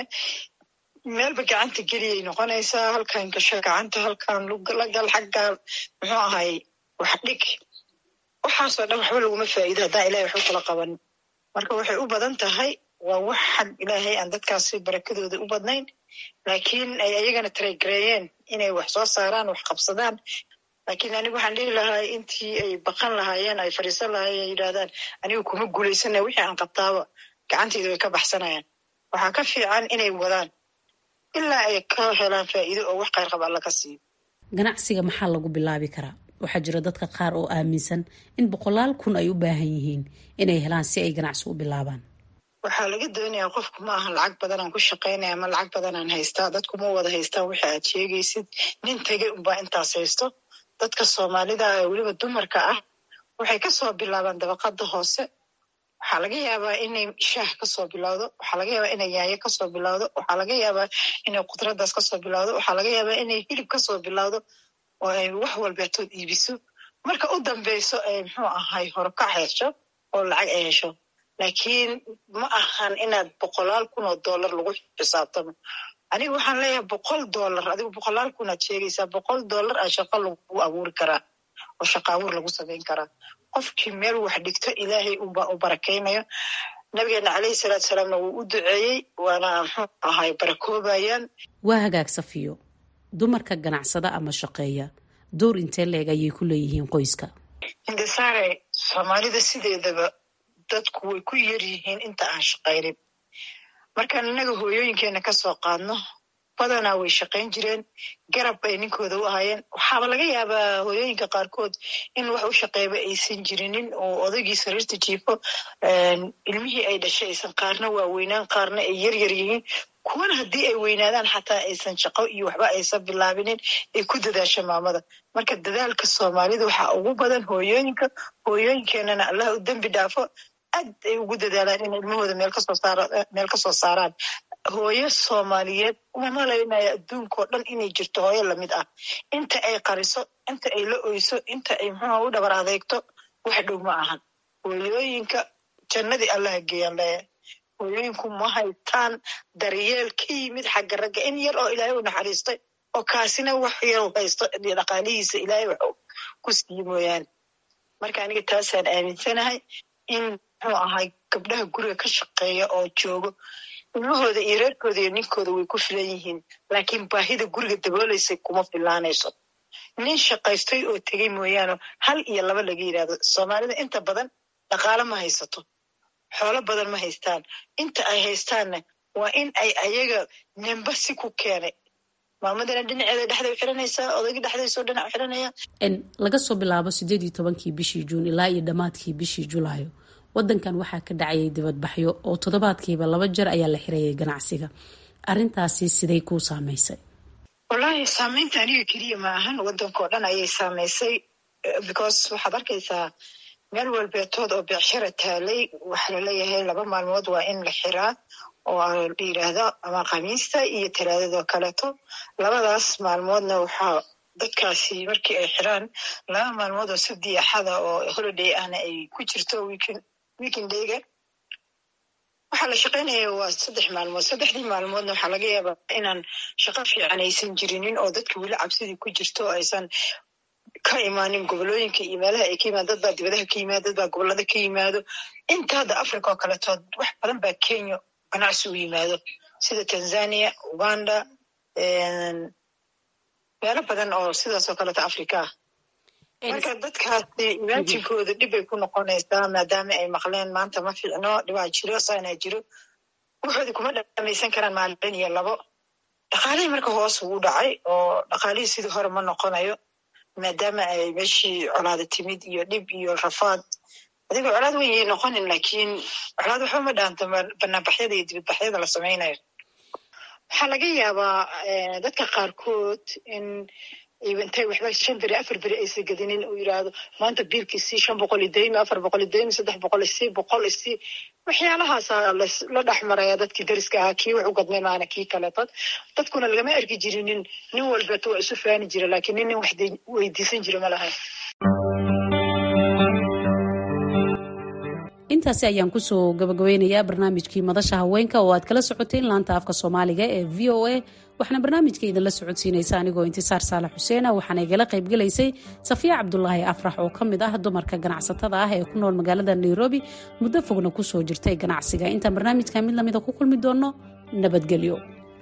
meelba gacanta geliyay noqonaysaa halkan gasho gacanta halkan lagal xaggaan muxuu ahay wax dhig waxaasoo dhan waxba laguma faa'iido haddaan ilahay waxba kula qaban marka waxay u badan tahay waa wax xag ilaahay aan dadkaasi barakadooda u badnayn laakiin ay ayagana taraygareeyeen inay wax soo saaraan wax qabsadaan laakiin anigu waxaan dhihi lahaa intii ay baqan lahaayeen ay fadhiisan lahaayeen yidhahdaan anigu kuma guulaysana wixii aan qabtaaba gacanteyda way ka baxsanayaan waxaa ka fiican inay wadaan ilaa ay ka helaan faa'iido oo wax khayr qaba alla ka siiyo ganacsiga maxaa lagu bilaabi karaa waxaa jira dadka qaar oo aaminsan in boqolaal kun ay u baahan yihiin inay helaan si ay ganacsi u bilaabaan waxaa laga doonayaa qofku ma ahan lacag badanaan ku shaqaynaya ama lacag badanaan haystaa dadku ma wada haystaan wixi aad sheegaysid nin tegey unbaa intaas haysto dadka soomaalida ee weliba dumarka ah waxay kasoo bilaabaan dabaqada hoose waxaa laga yaabaa inay shaah kasoo bilowdo waxaa laga yaabaa inay yaayo kasoo bilowdo waxaa laga yaabaa inay khudradaas kasoo bilowdo waxaa laga yaabaa inay hilib kasoo bilowdo oo ay wax walbeetood iibiso marka u dambeyso ay muxuu ahay horkac hesho oo lacag ay hesho laakiin ma ahan inaad boqolaal kun oo dollar lagu xisaabtamo aniga waxaan leeyahay boqol dollar adigu boqolaal kunaad sheegaysaa boqol dollar a shaqo lagu abuuri karaa oo shaqa abuur lagu samayn karaa qofkii meel wax dhigto ilaahay unbaa u barakaynayo nabigeena caleyhi salaatu salaamna wuu u duceeyey waana muxuu ahay barakoobayaan waa hagaag safiyo dumarka ganacsada ama shaqeeya door intee leeg ayay ku leeyihiin qoyska hindisaare soomaalida sideedaba dadku way ku yar yihiin inta aan shaqaynin markaan innaga hooyooyinkeena kasoo qaadno badanaa way shaqayn jireen garab bay ninkooda u ahayeen waxaaba laga yaabaa hooyooyinka qaarkood in wax u shaqeeyba aysan jirinin oo odaygii sariirta jiifo ilmihii ay dhashay aysan qaarna waaweynaan qaarna ay yar yar yihiin kuwana haddii ay weynaadaan xataa aysan shaqo iyo waxba aysan bilaabinin ay ku dadaasho maamada marka dadaalka soomaalida waxaa ugu badan hooyooyinka hooyooyinkeenana allah u dembi dhaafo aad ay ugu dadaalaan in ilmahooda meel kasoo saar meel kasoo saaraan hooyo soomaaliyeed uma malaynaya adduunkao dhan inay jirto hooyo lamid ah inta ay qariso inta ay la oyso inta ay muxuuha u dhabar adeegto wax dhow ma ahan hooyooyinka jannadii allaha geeyaan leeyahay hooyooyinku ma haytaan daryeel ka yimid xagga ragga in yar oo ilaahay u naxariistay oo kaasina wax yar haysto dhaqaalihiisa ilaahay wax ku siiye mooyaane marka aniga taasaan aaminsanahay in muxuu ahay gabdhaha guriga ka shaqeeya oo joogo ilmahooda iyo reerkooda iyo ninkooda way ku filan yihiin laakiin baahida guriga dabooleysay kuma filaanayso nin shaqaystay oo tegey mooyaane hal iyo laba laga yidhahdo soomaalida inta badan dhaqaalo ma haysato xoolo badan ma haystaan inta ay haystaanna waa in ay ayaga nimba si ku keenay maamadana dhinaceeda dhexday xiranaysaa odaygii dhexdaysoo dhinac xiranaya laga soo bilaabo sideed iyo tobankii bishii juun ilaa iyo dhammaadkii bishii julaayo wadankan waxaa ka dhacayay dibadbaxyo oo toddobaadkiiba laba jeer ayaa la xirayay ganacsiga arintaasi siday kuu saameysay wallaahi saameynta aniga keliya ma ahan wadankao dhan ayay saameysay because waxaad arkaysaa meel walbeetood oo beecshara taalay waxaa laleeyahay laba maalmood waa in la xiraa oo la yidhaahdo ama khamiista iyo talaadadoo kaleeto labadaas maalmoodna waxaa dadkaasi markii ay xiraan laba maalmood oo sabdi axada oo holiday ahna ay ku jirto weekend weekendayga waxaa la shaqaynaya waa saddex maalmood saddexdii maalmoodna waxaa laga yaabaa inaan shaqo fiican aysan jirinin oo dadka weli cabsidii ku jirto oo aysan ka imaanin gobolooyinka iyo meelaha ay ka yimaado dad baa dibadaha ka yimaado dad baa gobolada ka yimaado inta hadda africa oo kaletood wax badan baa kenya ganacsi u yimaado sida tanzania uganda meelo badan oo sidaas oo kaleto africa ah marka dadkaasi imaantinkooda dhib bay ku noqonaysaa maadaama ay maqleen maanta ma fiicno dhibaa jiro saanaa jiro waxoodii kuma dhamaysan karaan maalin iyo labo dhaqaalihii marka hoos ugu dhacay oo dhaqaalihii sidii hore ma noqonayo maadaama ay meeshii colaada timid iyo dhib iyo rafaad adigoo colaad weyn yay noqonin laakiin colaad waxba ma dhaanto banaanbaxyada iyo dibadbaxyada la samaynayo waxaa laga yaabaa dadka qaarkood in intay waxba shan beri afar beri aysan gedinin uu yidhaahdo maanta biilkiisii shan boqol idaymi afar boqol idaymi saddex boqol isii boqol isii waxyaalahaasa la dhex maraya dadkii dariska ahaa kii wax u gadmay maana kii kaleetod dadkuna lagama arki jirinin nin walbeeto waa isu faani jira laakiin nin nin wax weydiisan jira ma lahayn intaasi ayaan kusoo gabagabeynayaa barnaamijkii madasha haweenka oo aad kala socoteen laanta afka soomaaliga ee v o a waxaana barnaamijka idinla socodsiinaysa anigoo intisaar saalax xuseena waxaana igala qaybgelaysay safiya cabdulaahi afrax oo ka mid ah dumarka ganacsatada ah ee ku nool magaalada nairobi muddo fogna kusoo jirtay ganacsiga intaan barnaamijka mid lamida ku kulmi doonno nabadgelyo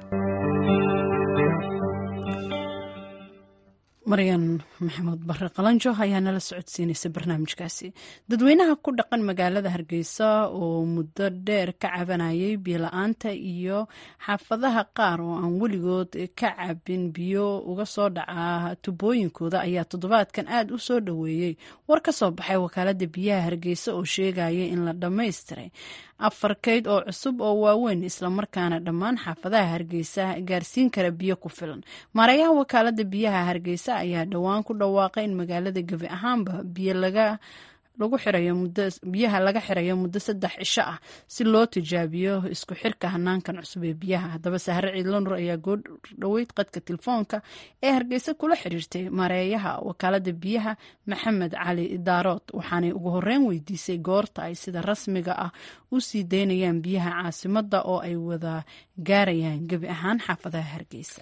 maryan maxamuud bare qalanjo ayaa nala socodsiinaysa barnaamijkaasi dadweynaha ku dhaqan magaalada hargeysa oo muddo dheer ka cabanayay biyola-aanta iyo xaafadaha qaar oo aan weligood ka cabin biyo uga soo dhaca tubooyinkooda ayaa toddobaadkan aada u soo dhoweeyey war ka soo baxay wakaalada biyaha hargeysa oo sheegaya in la dhammaystiray afar kayd oo cusub oo waaweyn islamarkaana dhammaan xaafadaha hargeysa gaarsiin kara biyo ku filan maarayaha wakaalada biyaha hargeysa ayaa dhowaan ku dhawaaqay in magaalada gebi ahaanba biyo laga lagu xirayo muddo biyaha laga xirayo muddo saddex cisho ah si loo tijaabiyo isku xirka hanaankan cusub ee biyaha haddaba sahre ciidlo nur ayaa goo dhoweyd qadka telefoonka ee hargeysa kula xiriirtay maareeyaha wakaalada biyaha maxamed cali idaarood waxaanay ugu horeyn weydiisay goorta ay sida rasmiga ah u sii daynayaan biyaha caasimada oo ay wada gaarayaan gebi ahaan xaafadaha hargeysa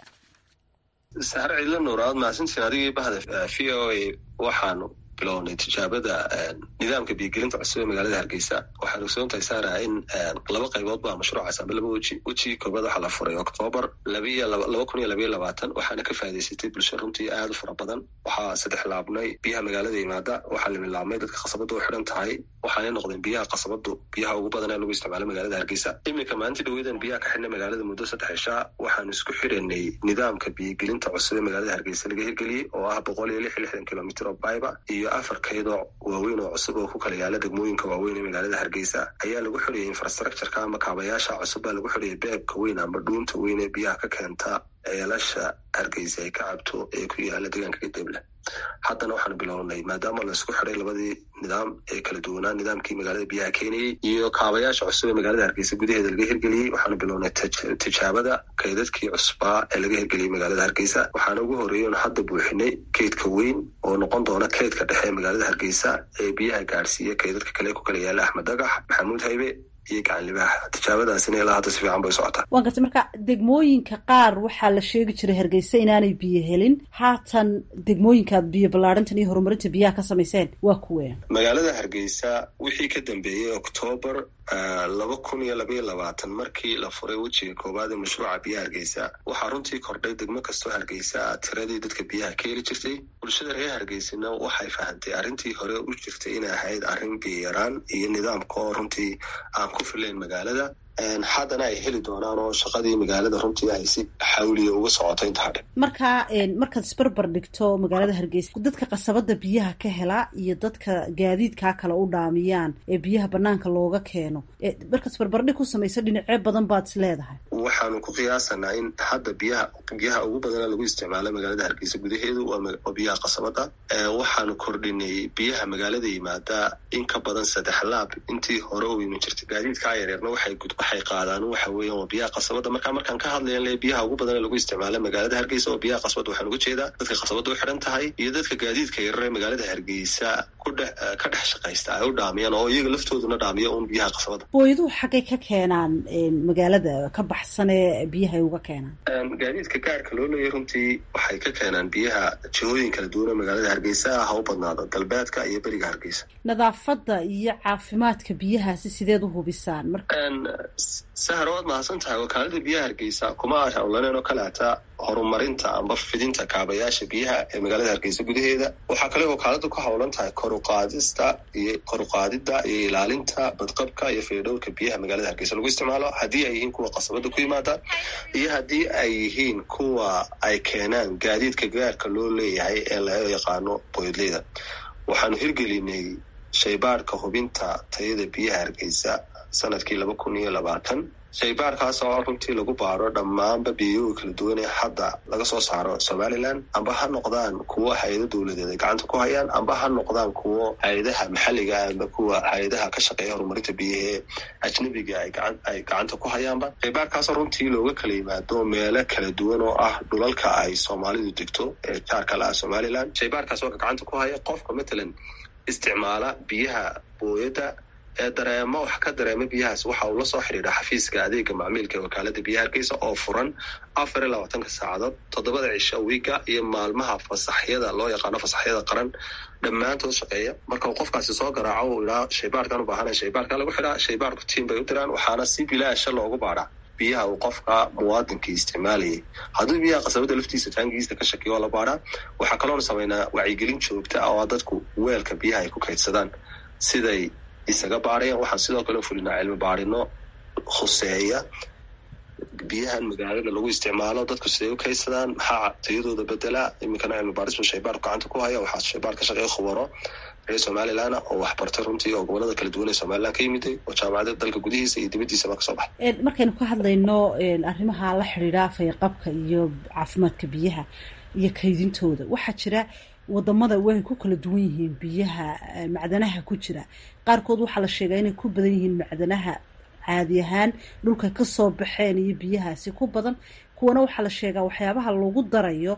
sahre ciidlo nur aad mahadsantiin adigii bahda v o a waxaanu bilownay tijaabada nidaamka biyogelinta cusub ee magaalada hargeysa waxaan ogsoontahay saara in laba qaybood baa mashruucaas amba laba weji weji koobaad waxaa la furay oktoobar labiyo laba kun iyo labayo labaatan waxaana ka faa'idaysatay bulsho runtii aad u fara badan waxaa saddex laabnay biyaha magaalada yimaada waxaa la milaabmay dadka khasabada u xidhan tahay waxaanay noqdeen biyaha khasabadu biyaha ugu badan ee lagu isticmaalo magaalada hargeysa iminka maalintii dhaweedan biyaha ka xidhnay magaalada muddo saddex cishaa waxaan isku xiranay nidaamka biyogelinta cusub ee magaalada hargeysa laga hirgeliyey oo ah boqol iyo lix iyo lixdan kilomitr oo bayba iyo afar kaydoo waaweyn oo cusub oo ku kala yaala degmooyinka waaweyn ee magaalada hargeysa ayaa lagu xidhiyay infrastructureka ama kaabayaasha cusub baa lagu xidhiyay beebka weyn ama dhuunta weyn ee biyaha ka keenta ceelasha hargeysa ay ka cabto ee ku yaala deegaanka gadeble haddana waxaanu bilownay maadaama laisku xiday labadii nidaam ee kala duwanaa nidaamkii magaalada biyaha keenayey iyo kaabayaasha cusub ee magaalada hargeysa gudaheeda laga hirgeliyey waxaanu bilownay tijaabada kaydadkii cusbaa ee laga hirgeliyey magaalada hargeysa waxaana ugu horreeyey oon hadda buuxinay keydka weyn oo noqon doona keydka dhexe ee magaalada hargeysa ee biyaha gaadhsiiya kaydadka kale ku kala yaala axmed dagax maxamuud haybe iyo gacanlibaaxa tijaabadaasina ilaa hadda si fiican bay socotaa waan gartay marka degmooyinka qaar waxaa la sheegi jiray hargeysa inaanay biyo helin haatan degmooyinkaad biyo ballaarintan iyo horumarinta biyaha ka samayseen waa kuween magaalada hargeysa wixii ka dambeeyey oktoobar laba kun iyo labaiyo labaatan markii la furay wejiga koowaad ee mashruuca biyaha hargeysa waxaa runtii kordhay degmo kastoo hargeysa tiradii dadka biyaha ka heli jirtay bulshada reer hargeysana waxay fahantay arrintii hore u jirtay inay ahayd arrin biyaraan iyo nidaamka oo runtii aan ku filayn magaalada haddana ay heli doonaan oo shaqadii magaalada runtii ay si xawliya uga socoto inta hadhe marka markaad isbarbar dhigto magaalada hargeysa dadka qasabada biyaha ka hela iyo dadka gaadiidkaa kale u dhaamiyaan ee biyaha banaanka looga keeno markaad isbarbardhig ku samayso dhinacyo badan baad is leedahay waxaanu ku qiyaasanaa in hadda biyaha biyaha ugu badana lagu isticmaalo magaalada hargeysa gudaheedu waa biyaha qasabada waxaanu kordhinay biyaha magaalada yimaada in ka badan saddex laab intii hore u iman jirtay gaadiidkaa yareerna waxay waxay qaadaan waxa weeyaan waa biyaha qasabada marka markaan ka hadlayan le biyaha ugu badan ee lagu isticmaala magaalada hargeysa oo biyaha qasabada waxaan uga jeedaa dadka qasabada u xidhan tahay iyo dadka gaadiidka yarar ee magaalada hargeysa ku ka dhex shaqaysta ay u dhaamiyaan oo iyaga laftooduna dhaamiya uun biyaha qasabada booyaduhu xaggay ka keenaan magaalada ka baxsan ee biyahay uga keenaan gaadiidka gaarka loo leeyahy runtii waxay ka keenaan biyaha jihooyin kala duwan oo magaalada hargeysa ha u badnaado galbeedka iyo beriga hargeysa nadaafadda iyo caafimaadka biyahaasi sideed u hubisaan sahar waad mahadsan tahay wakaalada biyaha hargeysa kuma hawlaneen oo kaleata horumarinta amba fidinta kaabayaasha biyaha ee magaalada hargeysa gudaheeda waxaa kale wakaalada ku hawlan tahay koruqaadista iyo koruqaadida iyo ilaalinta badqabka iyo fiidhowrka biyaha magaalada hargeysa lagu isticmaalo haddii ay yihiin kuwa qasabada ku yimaada iyo haddii ay yihiin kuwa ay keenaan gaadiidka gaarka loo leeyahay ee laga yaqaano boydleyda waxaanu hirgelinay shaybaarhka hubinta tayada biyaha hargeysa sanadkii laba kun iyo labaatan shaybaarkaas oo runtii lagu baaro dhammaanba biyoga kala duwan ee hadda laga soo saaro somalilan amba ha noqdaan kuwo hay-ado dowladeed ay gacanta ku hayaan amba ha noqdaan kuwo hay-adaha maxalliga amba kuwa hay-adaha ka shaqeeya horumarinta biyaha ee ajnabiga ay gacanta ku hayaanba shaybaarkaasoo runtii looga kala yimaado meelo kala duwan oo ah dhulalka ay soomaalidu degto ee jaarka la ah somalilan shaybaarkaas oo gacanta ku haya qofka matalan isticmaala biyaha booyadda ee dareemo wax ka dareema biyahaas waxa uu la soo xidhiidha xafiiska adeega macmiilka ee wakaalada biyaha hargeysa oo furan afar iyo labaatanka saacadood toddobada cisho wiiga iyo maalmaha fasaxyada loo yaqaano fasaxyada qaran dhammaantood shaqeeya marka uu qofkaasi soo garaaco uu idhaa shaybaarkan u baahana shaybaarka lagu xidhaa shaybaarku tiim bay u diraan waxaana si bilaasha loogu baadhaa biyaha uu qofka muwaadinkii isticmaalayay hadduu biyaha qasabada laftiisa taangigiisa ka shakiyo oo la baadhaa waxaa kaloona sameynaa wacyigelin joogta ah oo dadku weelka biyaha ay ku kaydsadaan siday isaga baarayaan waxaan sidoo kale fulinaa cilmi baarino khuseeya biyahan magaalada lagu isticmaalo dadku siday u kaydsadaan maxaa tayadooda bedelaa iminkana cilmi baarisba shaybaarku gacanta ku haya waxaa shaybaar ka shaqeeya khubaro reer somalilan oo waxbartay runtii oo gobolada kala duwan ee somalilan ka yimiday oo jaamacada dalka gudihiisa iyo dibadiisaba kasoo baxay markaynu ka hadlayno arrimaha la xidhiidha fayqabka iyo caafimaadka biyaha iyo kaydintooda waxaa jira wadamada way ku kala duwan yihiin biyaha macdanaha ku jira qaarkood waxaa la sheegaa inay ku badan yihiin macdanaha caadi ahaan dhulka kasoo baxeen iyo biyahaasi ku badan kuwana waxaa la sheegaa waxyaabaha lagu darayo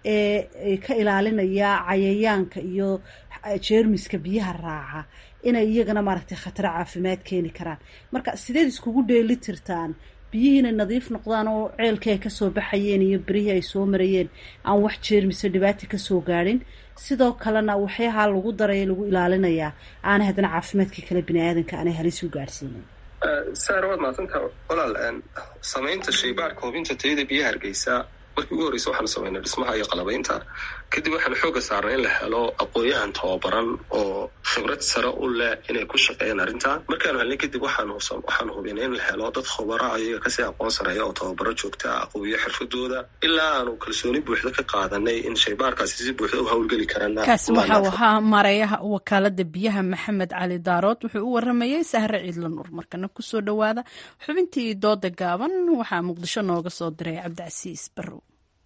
ee ka ilaalinaya cayayaanka iyo jeermiska biyaha raaca inay iyagana maaragtay khataro caafimaad keeni karaan marka sideed iskugu dheeli tirtaan biyihii inay nadiif noqdaan oo ceelkii ay kasoo baxayeen iyo berihii ay soo marayeen aan wax jeermise dhibaata kasoo gaadhin sidoo kalena waxyaha lagu daraya lagu ilaalinayaa aanay haddana caafimaadkii kale bini aadanka aanay halis u gaadhsiinin saar waad maadsantaa walaal samaynta shaybaarka hubinta tayada biyaha hargeysa markii ugu horreysa waxaanu samaynay dhismaha iyo qalabaynta kadib waxaanu xooga saarnay in la helo aqoon-yahan tababaran oo khibrad sare u leh inay ku shaqeeyaan arrintaa markaanu helnay kadib waxaanu hubinay in la helo dad khubara ayaga kasii aqoon sareeya oo tababaro joogta ah qubiyo xirfadooda ilaa aanu kalsooni buuxda ka qaadanay in shaybaarkaasi si buuxda u hawlgeli karaan kaasi waxau ahaa mareeyaha wakaalada biyaha maxamed cali daarood wuxuu u waramayey sahre ciidla nuur markana kusoo dhowaada xubintii dooda gaaban waxaa muqdisho nooga soo diray cabdicasiis barrow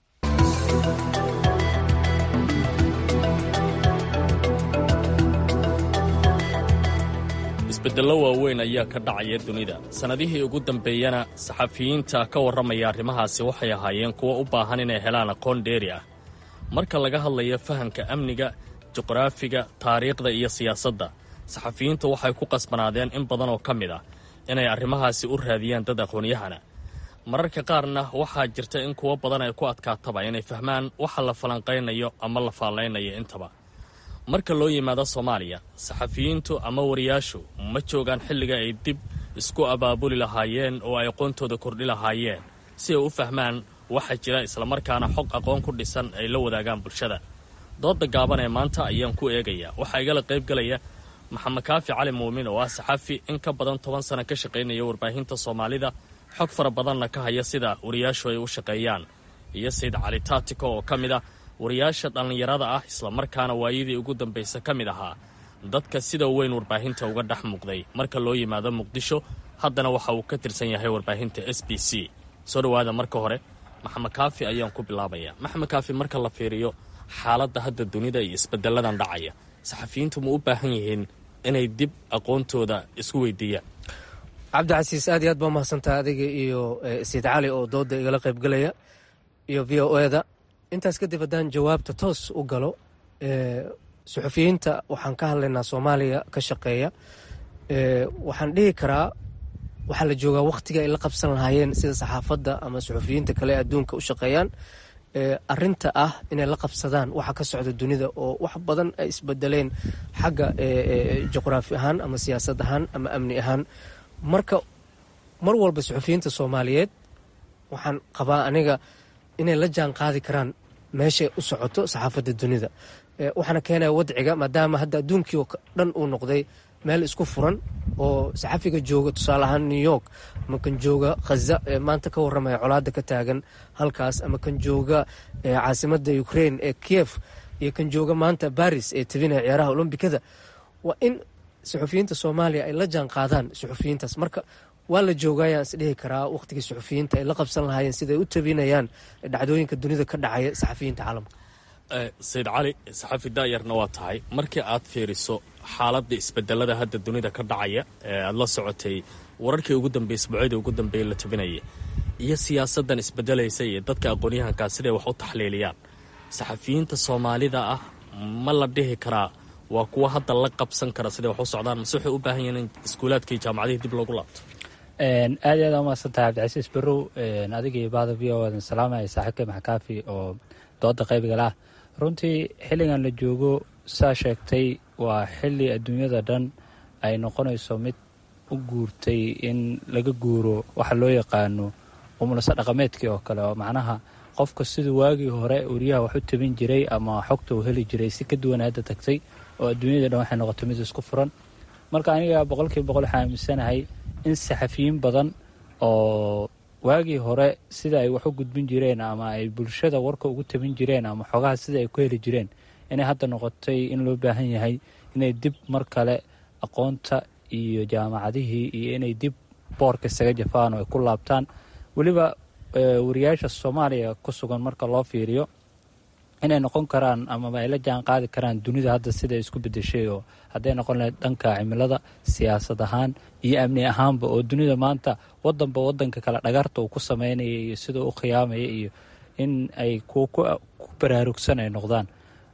isbeddello waaweyn ayaa ka dhacaya dunida sannadihii ugu dambeeyana saxafiyiinta ka warramaya arrimahaasi waxay ahaayeen kuwo u baahan inay helaan aqoon dheeri ah marka laga hadlayo fahamka amniga juqraafiga taariikhda iyo siyaasadda saxafiyiintu waxay ku qasbanaadeen in badan oo ka mid ah inay arrimahaasi u raadiyaan dad aqoonyahana mararka qaarna waxaa jirta in kuwo badan ay ku adkaataba inay fahmaan waxa la falanqaynayo ama la faallaynayo intaba marka loo yimaado soomaaliya saxafiyiintu ama wariyaashu ma joogaan xilliga ay dib isku abaabuli lahaayeen oo ay aqoontooda kordhi lahaayeen si ay u fahmaan waxa jira islamarkaana xog aqoon ku dhisan ay la wadaagaan bulshada dooda gaaban ee maanta ayaan ku eegayaa waxaa igala qayb galaya maxamed kaafi cali muumin oo ah saxafi in ka badan toban sano ka shaqaynaya warbaahinta soomaalida xog fara badanna ka haya sida wariyaashu ay u shaqeeyaan iyo sayid cali taatiko oo ka mid ah wariyaasha dhallinyarada ah islamarkaana waayadii ugu dambaysa ka mid ahaa dadka sida weyn warbaahinta uga dhex muuqday marka loo yimaado muqdisho haddana waxa uu ka tirsan yahay warbaahinta s b c soo dhowaada marka hore maxamed kaafi ayaan ku bilaabayaa maxamed kaafi marka la fiiriyo xaaladda hadda dunida iyo isbedelladan dhacaya saxafiyiintu ma u baahan yihiin inay dib aqoontooda isku weydiiyaan cabdicasiis aad iyo aad baa mahadsantaa adiga iyo sayid cali oo dooda igala qaybgelaya iyo v o eda intaas kadib haddaan jawaabta toos u galo suxufiyiinta waxaan ka hadlaynaa soomaaliya ka shaqeeya waxaan dhihi karaa waxaa la joogaa wakhtiga ay la qabsan lahaayeen sida saxaafadda ama suxufiyiinta kale adduunka u shaqeeyaan arinta ah inay la qabsadaan waxa ka socda dunida oo wax badan ay isbedeleen xagga juqraafi ahaan ama siyaasad ahaan ama amni ahaan marka mar walba suxufiyiinta soomaaliyeed waxaan qabaa aniga inay la jaan qaadi karaan meeshay u socoto saxaafadda dunida waxaana keenaya wadciga maadaama hadda adduunkii oo dhan uu noqday meel isku furan oo saxafiga jooga tusaale ahaan new york ama kan jooga khaza ee maanta ka waramaya colaada ka taagan halkaas ama kan jooga caasimada ukraine ee kiev iyo kan jooga maanta baris ee tabinaya ciyaaraha olombikada waa in suxufiyiinta soomaaliya ay la jaan qaadaan suxufiyiintaas marka waa la joogayaan isdhihi karaa wakhtigii suxufiyiinta ay la qabsan lahaayeen siday u tabinayaan dhacdooyinka dunida ka dhacaya saxafiyiinta caalamka sayid cali saxafi daayarna waa tahay markii aad fiiriso xaaladda isbedelada hadda dunida ka dhacaya ee aada la socotay wararkii ugu dambeeyey isbuucyadii ugu dambeeyey la tabinaya iyo siyaasaddan isbedelaysa iyo dadka aqoon-yahankaa siday wax u taxliiliyaan saxafiyiinta soomaalida ah ma la dhihi karaa waa kuwa hadda la qabsan kara siday wax u socdaan mase waxay u baahan yihiin in iskuulaadkii jaamacadihii dib loogu laabto aad iyo aad umahadsan tahay cabdicasiis barrow adiga iyo bahda v o adan salaamaya saaxiibka maxkaafi oo dooda qaybigal ah runtii xilligan la joogo saa sheegtay waa xilli adduunyada dhan ay noqonayso mid u guurtay in laga guuro waxa loo yaqaano umulasa dhaqameedkii oo kale oo macnaha qofka siduu waagii hore wariyaha wax u tabin jiray ama xogta uu heli jiray si ka duwan hadda tagtay oo adduunyada dhan waxay noqotay mid isku furan marka aniga boqolkiiba boqol waxaa aaminsanahay in saxafiyiin badan oo waagii hore sida ay wax u gudbin jireen ama ay bulshada warka ugu tabin jireen ama xogaha sida ay ku heli jireen inay hadda noqotay in loo baahan yahay inay dib mar kale aqoonta iyo jaamacadihii iyo inay dib boorka isaga jafaan oo ay ku laabtaan weliba wariyaasha soomaaliya ku sugan marka loo fiiriyo inay noqon karaan amaba ay la jaan qaadi karaan dunida hadda sida isku bedeshay oo hadday noqon lahayd dhanka cimilada siyaasad ahaan iyo amni ahaanba oo dunida maanta wadanba wadanka kale dhagarta uu ku sameynaya iyo sida u khiyaamaya iyo in ay kuwa ku baraarugsan ay noqdaan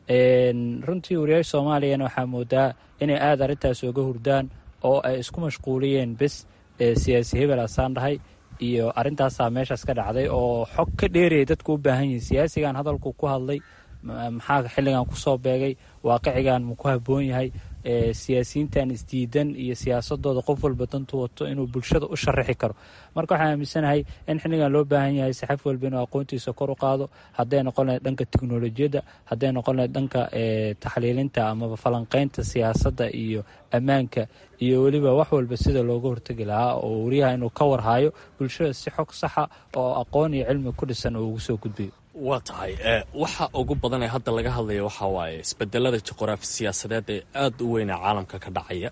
runtii wariyaasha soomaaliyana waxaa moodaa inay aada arrintaas oga hurdaan oo ay isku mashquuliyeen bes siyaasi hebel asaan dhahay iyo arrintaasaa meeshaas ka dhacday oo xog ka dheeraya dadku u baahan yihin siyaasigan hadalku ku hadlay maxaa xilligan kusoo beegay waaqicigan ma ku haboon yahay siyaasiyiintan isdiidan iyo siyaasadooda qof walba dantu wato inuu bulshada u sharaxi karo marka waxaan aaminsanahay in xilligan loo baahan yahay saxafi walba inuu aqoontiisa kor u qaado hadday noqon lahayd dhanka teknolojiyadda hadday noqon lahayd dhanka taxliilinta amaba falanqeynta siyaasadda iyo ammaanka iyo weliba wax walba sida looga hortegi lahaa oo wariyaha inuu ka warhayo bulshada si xog saxa oo aqoon iyo cilmi ku dhisan oo ugu soo gudbiyo waa tahay waxa ugu badan ee hadda laga hadlaya waxaa waaye isbedelada juqraafi siyaasadeed ee aada u weynaa caalamka ka dhacaya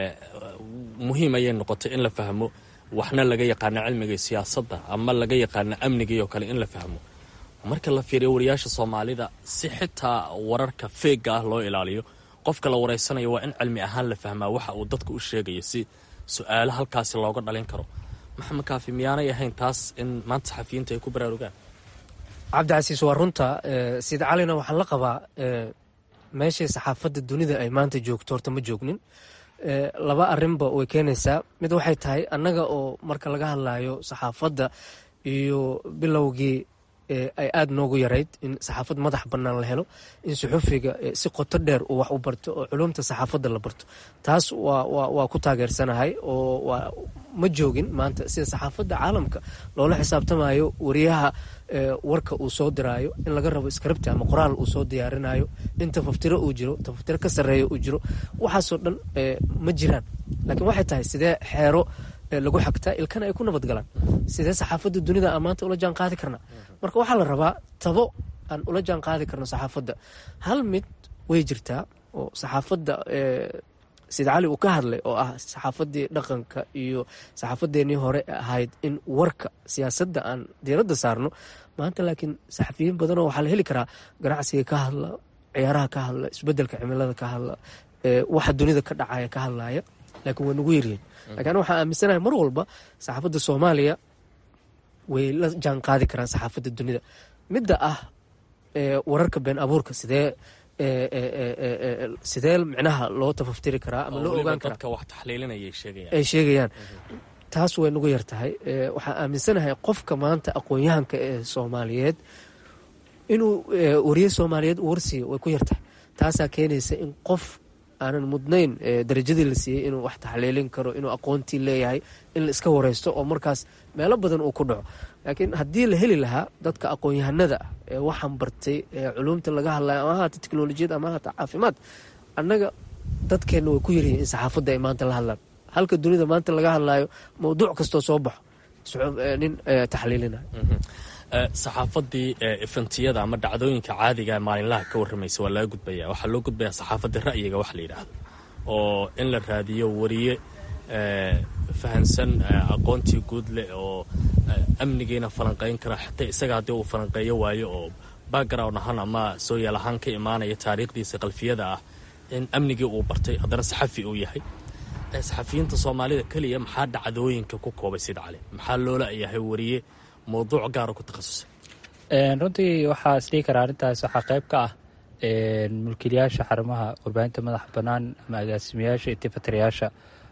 muhiim ayay noqotay in la fahmo waxna laga yaqaano cilmiga siyaasadda ama laga yaqaano amnigii oo kale in la fahmo marka la fiiriyo wariyaasha soomaalida si xitaa wararka feega ah loo ilaaliyo qofka la wareysanayo waa in cilmi ahaan la fahmaa waxa uu dadka u sheegayo si su-aalo halkaasi looga dhalin karo maxamed kaafi miyaanay ahayn taas in maanta saxafiyiinta ay ku baraarugaan cabdicasiis waa runta sida calina waxaan la qabaa meeshay saxaafadda dunida ay maanta joogto horta ma joognin laba arinba way keenaysaa mid waxay tahay annaga oo marka laga hadlayo saxaafadda iyo bilowgii ay aada noogu yarayd in saxaafad madax bannaan la helo in suxufiga si qoto dheer uu wax u barto oo culumta saxaafadda la barto taas waa ku taageersanahay oo ma joogin maanta sida saxaafadda caalamka loola xisaabtamayo wariyaha warka uu soo diraayo in laga rabo script ama qoraal uu soo diyaarinayo in tafaftiro uu jiro tafaftiro ka sarreeya uu jiro waxaasoo dhan ma jiraan laakiin waxay tahay sidee xeero lagu xagtaa ilkana ay ku nabad galaan sidee saxaafadda dunida aan maanta ula jaan qaadi karna marka waxaa la rabaa tabo aan ula jaan qaadi karno saxaafadda hal mid way jirtaa oo saxaafadda sida cali uu ka hadlay oo ah saxaafaddii dhaqanka iyo saxaafaddeenii hore ahayd in warka siyaasadda aan diiradda saarno maanta laakiin saxafiyiin badanoo waxaa la heli karaa ganacsiga ka hadla ciyaaraha ka hadla isbedelka cimilada ka hadla waxa dunida ka dhacaya ka hadlaya laakiin waa nagu yaryihin lakiin waxaan aaminsanahay mar walba saxaafadda soomaaliya way la jaan qaadi karaan saxaafadda dunida midda ah wararka been abuurka sidee sidee micnaha loo tafaftiri karaa ama loo ogaan karaa dadka wax taxliilinayay sheegayaan ay sheegayaan taas way nagu yar tahay waxaan aaminsanahay qofka maanta aqoon-yahanka ee soomaaliyeed inuu wariye soomaaliyeed u warsiiyo way ku yartahay taasaa keenaysa in qof aanan mudnayn darajadii la siiyey inuu wax taxliilin karo inuu aqoontii leeyahay in la iska wareysto oo markaas meelo badan uu ku dhaco laakiin haddii la heli lahaa dadka aqoon-yahanada ah ee waxaan bartay ee culumta laga hadlayo ama ahaata teknolojiyad ama ahaata caafimaad annaga dadkeenna way ku yaryihiin in saxaafadda ay maanta la hadlaan halka dunida maanta laga hadlayo mawduuc kastoo soo baxo nin taxliilinayo saxaafadii ifantiyada ama dhacdooyinka caadiga maalinlaha ka warramaysa waa laga gudbaya waxaa loo gudbayaa saxaafadda ra'yiga wax la yidhaahdo oo in la raadiyo wariye fahansan aqoontii guud leh oo amnigiina falanqayn kara xataa isaga haddii uu falanqeeyo waayo oo background ahaan ama sooyaal ahaan ka imaanaya taariikhdiisa qalfiyada ah in amnigii uu bartay haddana saxafi uu yahay saxafiyiinta soomaalida keliya maxaa dhacdooyinka ku koobay sid cali maxaa loola yahay wariye mawduuc gaara ku takhasusay runtii waxaa isdhihi karaa arrintaas waxaa qayb ka ah mulkiilayaasha xarumaha warbaahinta madaxa bannaan ama agaasimayaasha iyo tifatirayaasha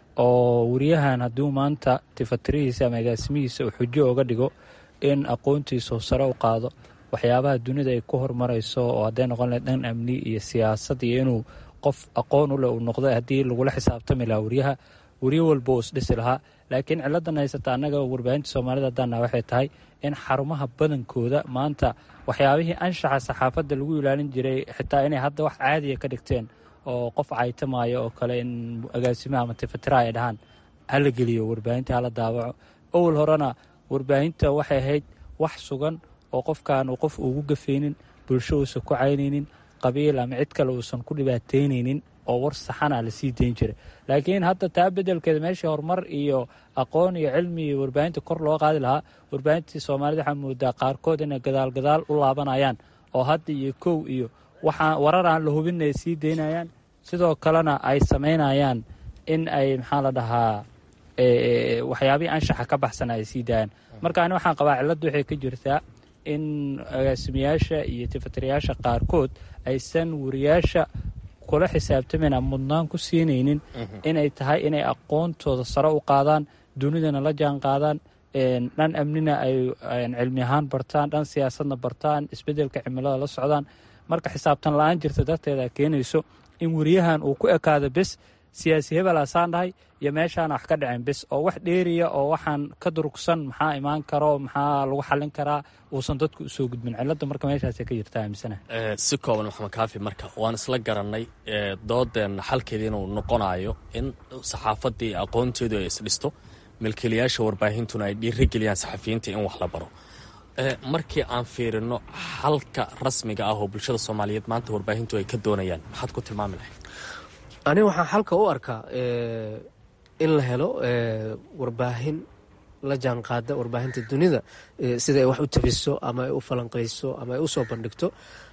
oo wariyahan hadduu maanta tifatirihiisa ama agaasimihiisa uu xujo oga dhigo in aqoontiisa sare u qaado waxyaabaha dunida ay ku horumarayso oo hadday noqon lahayd dhan amni iyo siyaasad iyo inuu qof aqoon u leh uu noqdo haddii lagula xisaabtami lahaa wariyaha wariyo walba uu isdhisi lahaa laakiin ciladan haysata annaga warbaahinta soomaalida haddaana waxay tahay in xarumaha badankooda maanta waxyaabihii anshaxa saxaafadda lagu ilaalin jiray xitaa inay hadda wax caadiya ka dhigteen oo qof caytamaayo oo kale in agaasimaha ama tifatiraha ay dhahaan hala geliyo warbaahinta hala daawaco owal horena warbaahinta waxay ahayd wax sugan oo qofkan uu qof ugu gafaynin bulsho uusan ku caynaynin qabiil ama cid kale uusan ku dhibaataynaynin oo war saxana la sii dayn jiray laakiin hadda taa bedelkeeda meeshii horumar iyo aqoon iyo cilmi iyo warbaahinta kor loo qaadi lahaa warbaahintii soomaalida waxaa moodaa qaarkood inay gadaal gadaal u laabanayaan oo hadda iyo kow iyo waxaa warar aan la hubin ay sii daynayaan sidoo kalena ay samaynayaan in ay maxaa la dhahaa waxyaabihii anshaxa ka baxsana ay sii daayaan marka ani waxaan qabaa cilladda waxay ka jirtaa in agaasimayaasha iyo tifatirayaasha qaarkood aysan wariyaasha kula xisaabtamayna mudnaan ku siinaynin inay tahay inay aqoontooda sare u qaadaan dunidana la jaan qaadaan dhan amnina ay cilmi ahaan bartaan dhan siyaasadna bartaan isbeddelka cimilada la socdaan marka xisaabtan la-aan jirta darteeda keenayso in wariyahan uu ku ekaado bes siyaasi hebel asaan dhahay iyo meeshaana wax ka dhaceen bes oo wax dheeriya oo waxaan ka durugsan maxaa imaan karo maxaa lagu xallin karaa uusan dadku usoo gudbin cilada marka meeshaasay ka jirta aaminsana si kooban maxamed kaafi marka waan isla garanay doodeenna xalkeeda inuu noqonayo in saxaafaddii aqoonteedu ay isdhisto milkiilayaasha warbaahintuna ay dhiirigeliyaan saxafiyiinta in wax la baro markii aan fiirino xalka rasmiga ah oo bulshada soomaaliyeed maanta warbaahintu ay ka doonayaan maxaad ku tilmaami lahayd aniga waxaan xalka u arkaa in la helo warbaahin la jaan qaada warbaahinta dunida sida ay wax u tabiso ama ay u falanqayso ama ay u soo bandhigto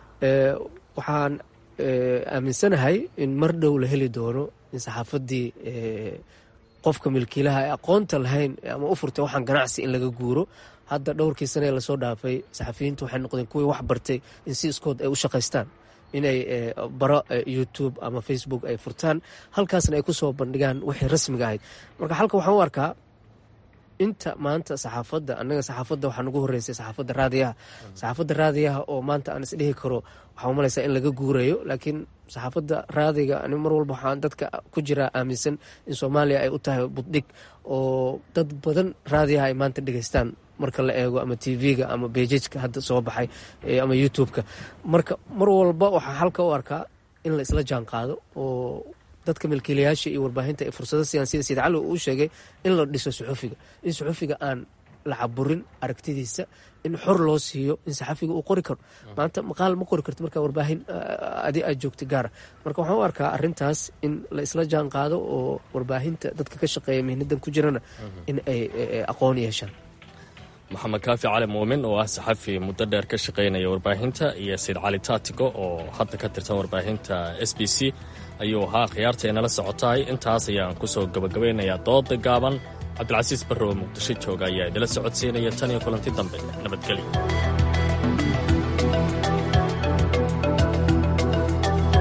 waxaan aaminsanahay in mar dhow la heli doono in saxaafaddii qofka milkiilaha ee aqoonta lahayn ama u furtay waxaan ganacsi in laga guuro hadda dhowrkii sane ee lasoo dhaafay saxafiyiintu waxay noqdeen kuwii wax bartay in si iskood ay u shaqaystaan inay baro youtube ama facebook ay furtaan halkaasna ay kusoo bandhigaan wixii rasmiga ahayd marka halka waxaan u arkaa inta maanta saxaafadda annaga saxaafadda waxaa nagu horeysay saxaafadda raadiyaha saxaafadda raadiyaha oo maanta aan isdhihi karo waxaa umalaysaa in laga guurayo laakiin saxaafadda raadiga ani mar walba waxaan dadka ku jiraa aaminsan in soomaaliya ay u tahay buddhig oo dad badan raadiyaha ay maanta dhegeystaan marka la eego ama tv-ga ama bejajka hadda soo baxay ama youtube-ka marka mar walba waxaa halka u arkaa in la isla jaan qaado oo dadka milkiilayaasha iyo warbaahinta ay fursado siiyaan sida sayid cali uu sheegay in la dhiso suxufiga in suxufiga aan la caburin aragtidiisa in xor loo siiyo in saxafiga uu qori karo maanta maqaal ma qori karto marka warbaahin adi aad joogta gaara marka waxaan u arkaa arintaas in la isla jaan qaado oo warbaahinta dadka ka shaqeeya mihnadan ku jirana in ay aqoon yeeshaan maxamed kaafi cali muumin oo ah saxafi muddo dheer ka shaqaynaya warbaahinta iyo sayid cali taatigo oo hadda ka tirsan warbaahinta s b c ayuu ahaa khiyaarta inala socotahay intaas ayaan ku soo gabagabaynayaa dooda gaaban cabdilcasiis barre oo muqdisho jooga ayaa idila socodsiinaya tan iyo kulanti dambe nabadgelyo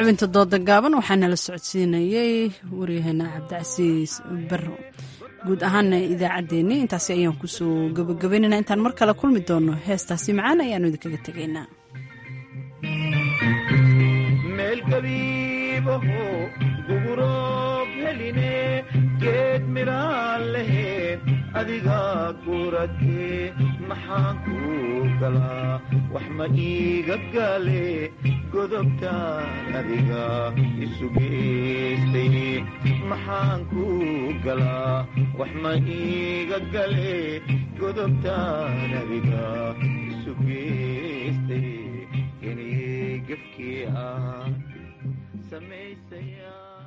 xubinta dooda gaaban waxaa nala socodsiinayey waryaheena cabdicasiis barro guud ahaana idaacaddeenni intaasi ayaan kusoo gabagabaynayna intaan mar kale kulmi doono heestaasi macaan ayaanu idinkaga tegaynaa meelgabiibaho guguroob heline geed midhaan laheed adiga guratee maxaan kuu galaa wax ma iiga gale godobtaan adiga isu geystay maxaan kuu galaa wax ma iiga gale godobtaan adiga isu geystay inay gefkii ah samaysaya